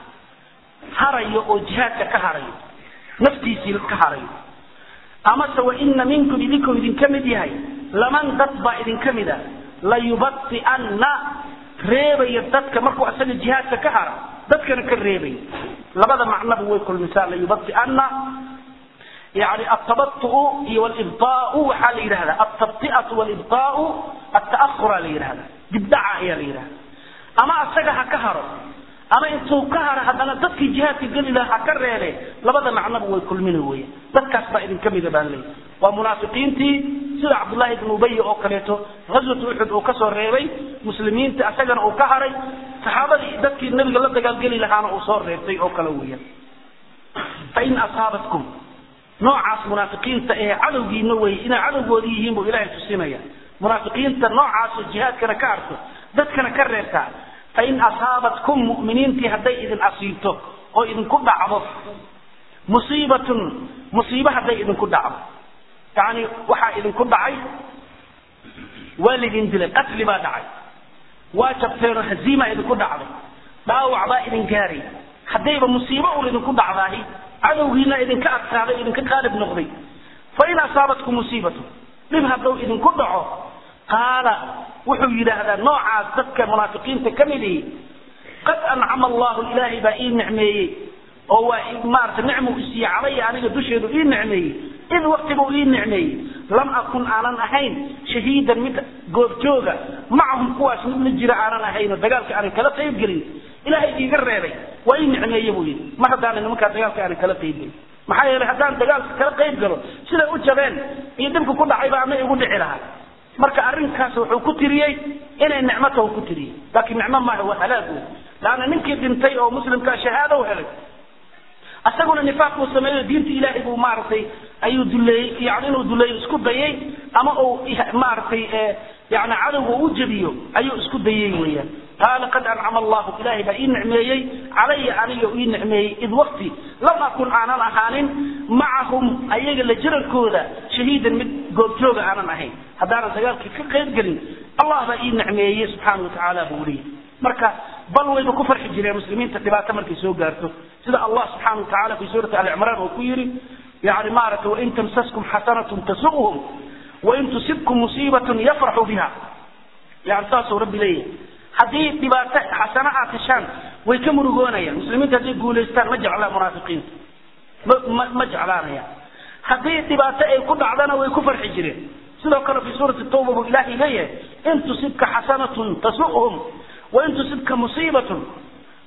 هري أجهاتك كهري نفتي سيل كهري أما سوى إن منكم إذنكم إذن كمدها لمن ضدب إذن كمدها ليبطئن reebay dadka markuu asaga jihaadka ka hara dadkana ka reebay labada macnaba way kulmisaa layubati'anna يعني التبطؤ والإبطاء وحال يرهذا التبطئة والإبطاء التأخر ليرهذا دبدعة هي ليرهذا أما أسجها كهر أما إنتو كهر هذا أنا ضدك جهات قل لها كر عليه لبدا معنى بوي كل منه ويا ضدك أصبح إذن كم إذا بالي ومنافقين تي سيد عبد الله بن أبي أو كليته غزوة أحد أو كسر ريبي مسلمين تي أسجن أو كهري صحابة ضدك النبي قال لك قال لها أنا أصور ريبتي أو كلويا فإن أصابتكم noocaas munaafiqiinta ee cadowgiina wey inay cadowgoodii yihiin buu ilaahay tusinaya munaafiqiinta noocaasoo jihaadkana ka arko dadkana ka reebtaa fain asaabatkum mu'miniintii hadday idin asiibto oo idinku dhacdo musiibatun musiibo hadday idinku dhacdo yani waxaa idinku dhacay waa laydin dilay qatli baa dhacay waa jabteenoo haziima idinku dhacday dhaawac baa idin gaaray haddayba musiibo un idinku dhacdaahi cadowgiina idinka adkaaday idinka qaalib noqday fain asaabatkum musiibatu dhib hadduu idinku dhaco qaala wuxuu yidhaahdaa noocaas dadka munaafiqiinta ka mid ihi qad ancama allahu ilaahay baa ii nicmeeyey oo waa maarata nicmu isiiye calaya aniga dusheedu ii nicmeeyey id waqtibuu ii nicmeeyey lam akun aanan ahayn shahiidan mid goobjooga macahum kuwaas mid la jira aanan ahayn oo dagaalka aanan kala qayb gelin ilaahay iiga reebay waa ii nicmeeye buu yidhi mar haddaana nimankaa dagaalka aanan kala qayb gelin maxaa yeelay haddaan dagaalka kala qayb galo siday u jabeen iyo dhibka ku dhacayba ama igu dhici lahaa marka arrinkaas wuxuu ku tiriyey inay nicmo tahu ku tiriyey laakiin nicmo maaha waa halaag wey laanna ninkii dhintay oo muslimkaa shahaado u helay asaguna nifaaq buu sameeyo diinta ilaahay buu maaragtay ayuu duleeyey yani inuu duleeyo isku dayey ama uu maaragtay yani cadowga u jebiyo ayuu isku dayey weeyaan qaala qad ancama allahu ilaahay baa ii nicmeeyey calaya aniga ii nicmeeyey id waqti lam akun aanan ahaanin macahum ayaga la jirankooda shahiidan mid goobjooga aanan ahayn haddaanan dagaalkii ka qayb gelin allah baa ii nicmeeyey subxaana watacaala buu leeyahy marka bal wayba ku farxi jireen muslimiinta dhibaato markay soo gaarto sida allah subxaana watacaala fi suurati ali cimraan uu ku yidhi yani maaragtay wain tamsaskum xasanatun tasu'hum wain tusibkum musiibatun yafraxu biha yani saasuu rabbi leeyahay haddii dhibaato xasano aad heshaan way ka murugoonayaan muslimiinta hadday guulaystaan ma jeclaa munaafiqiinta ma ma jeclaanayaan haddii dhibaato ay ku dhacdana way ku farxi jireen sidoo kale fi suurati tawba buu ilaahay leeyahay in tusibka xasanatun tasu'hum wain tusibka musiibatun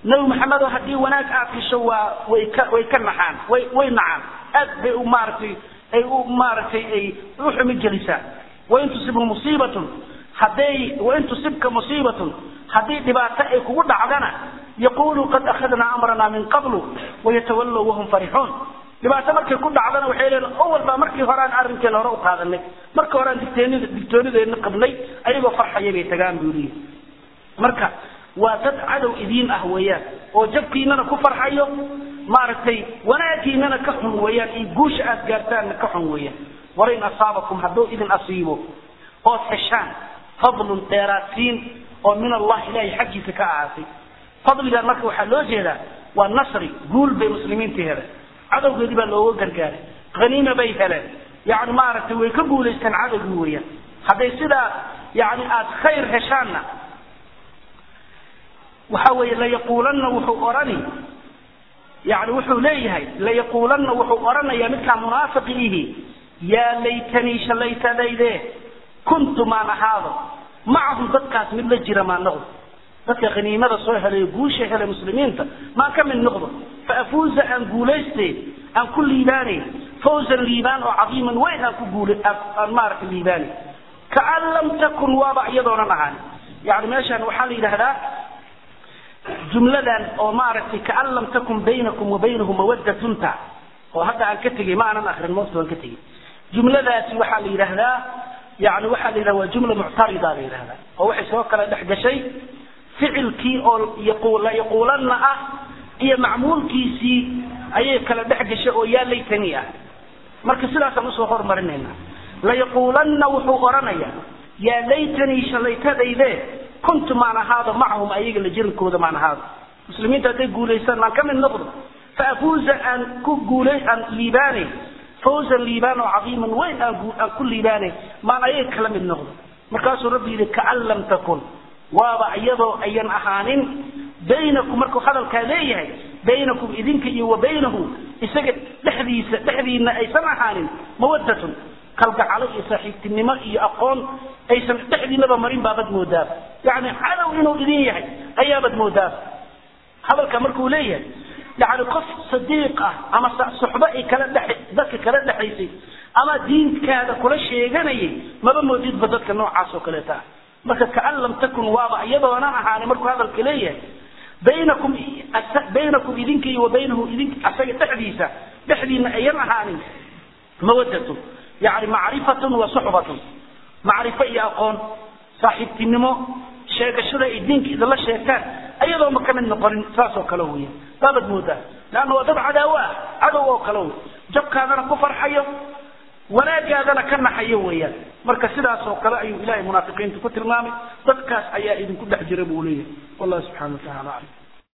nabi maxamedo haddii wanaag aad hesho waa way ka way ka naxaan way way nacaan aad bay u maaragtay ay u maaragtay ay u xumi gelisaa wain tusibhu musiibatun hadday wain tusibka musiibatun haddii dhibaato ay kugu dhacdana yaqulu qad akhadnaa amranaa min qablu wayatawallow wahum farixuun dhibaato markay ku dhacdana waxay leeyihin awal baa markii hore aan arrinkeena hore u qaadanay markii hore aan digtoonida digtoonideena qabnay ayagoo farxaya bay tagaan buu leeyahy marka waa dad cadow idiin ah weeyaan oo jabkiinana ku farxayo maaragtay wanaagiinana ka xun weeyaan iyo guusha aad gaartaanna ka xun weeyaan walain asaabakum hadduu idin asiibo ood heshaan fadlun dheeraadsiin oo min allah ilahay xaggiisa ka ahaatay fadligan marka waxaa loo jeedaa waa nasri guul bay muslimiinta heleen cadowgeedii baa looga gargaaray haniima bay heleen yani maaragtay way ka guulaysteen cadowgii weeyaan hadday sidaa yani aad khayr heshaanna waxa weeye layaquulanna wuxuu orani yani wuxuu leeyahay layaquulanna wuxuu oranayaa midkaa munaafiqiihi yaa laytanii shalaytadayde kuntu maan ahaado macahum dadkaas mid la jira maan noqdo dadka khaniimada soo helay guusha helay muslimiinta maan ka mid noqdo faafuuza aan guulayste aan ku liibaanay fawzan liibaan oo cadiiman weyn aan ku guula aan maaragtay liibaanay kaan lam takun waaba iyadoonan ahaan yani meeshaan waxaa la yidhaahdaa jumladan oo maaragtay kaan lam takun baynakum wa baynahu mawaddatunta oo hadda aan ka tegey ma aanan akrin moofta waan ka tegey jumladaasi waxaa la yidhaahdaa yani waxaa la yidhahda waa jumla muctarida la yidhahdaa oo waxay soo kala dhex gashay ficilkii oo yaquul yaquulanna ah iyo macmuulkiisii ayay kala dhex gashay oo yaa laytani ah marka sidaasaan usoo hormarinayna layaquulanna wuxuu oranayaa yaa laytanii shalaytadayde kuntu maan ahaado macahum ayaga la jirankooda maan ahaado muslimiinta hadday guulaystaan maan ka mid noqdo faafuuza aan ku guulay aan liibaanay fawzan liibaan oo cadiiman weyn aan aan ku liibaanay maan ayaga kala mid noqdo markaasuu rabbi yidhi kaan lam takun waaba iyadoo ayan ahaanin baynakum markuu hadalkaa leeyahay baynakum idinka iyo wa baynahu isaga dhexdiisa dhexdiina aysan ahaanin mawadatun kalgacalo iyo saaxiibtinimo iyo aqoon aysan dhexdiinaba marin baabad moodaaba yani cadow inuu idin yahay ayaabad moodaaba hadalka markuu leeyahay yani qof sadiiq ah ama suxbo ay kala dhex dadka kala dhexaysay ama diinkaada kula sheeganayay maba moodidba dadka noocaas oo kaleeta ah marka kaan lam takun waaba iyadoonan ahaanin markuu hadalka leeyahay baynakum baynakum idinka iyo wa baynahu idin asaga dhexdiisa dhexdiina ayan ahaanin mawadatun yani macrifatun wa suxbatun macrifo iyo aqoon saaxiibtinimo sheegashada ay diinka idinla sheegtaan ayadooma ka mid noqonin saas oo kale weya baabad moodaa leanna waa dad cadaawo ah cadow oo kale wey jabkaadana ku farxayo wanaagaadana ka naxayo weeyaan marka sidaas oo kale ayuu ilahay munaafiqiinta ku tilmaamay dadkaas ayaa idinku dhex jira buu leeyahay wallahu subxana wa tacala aclam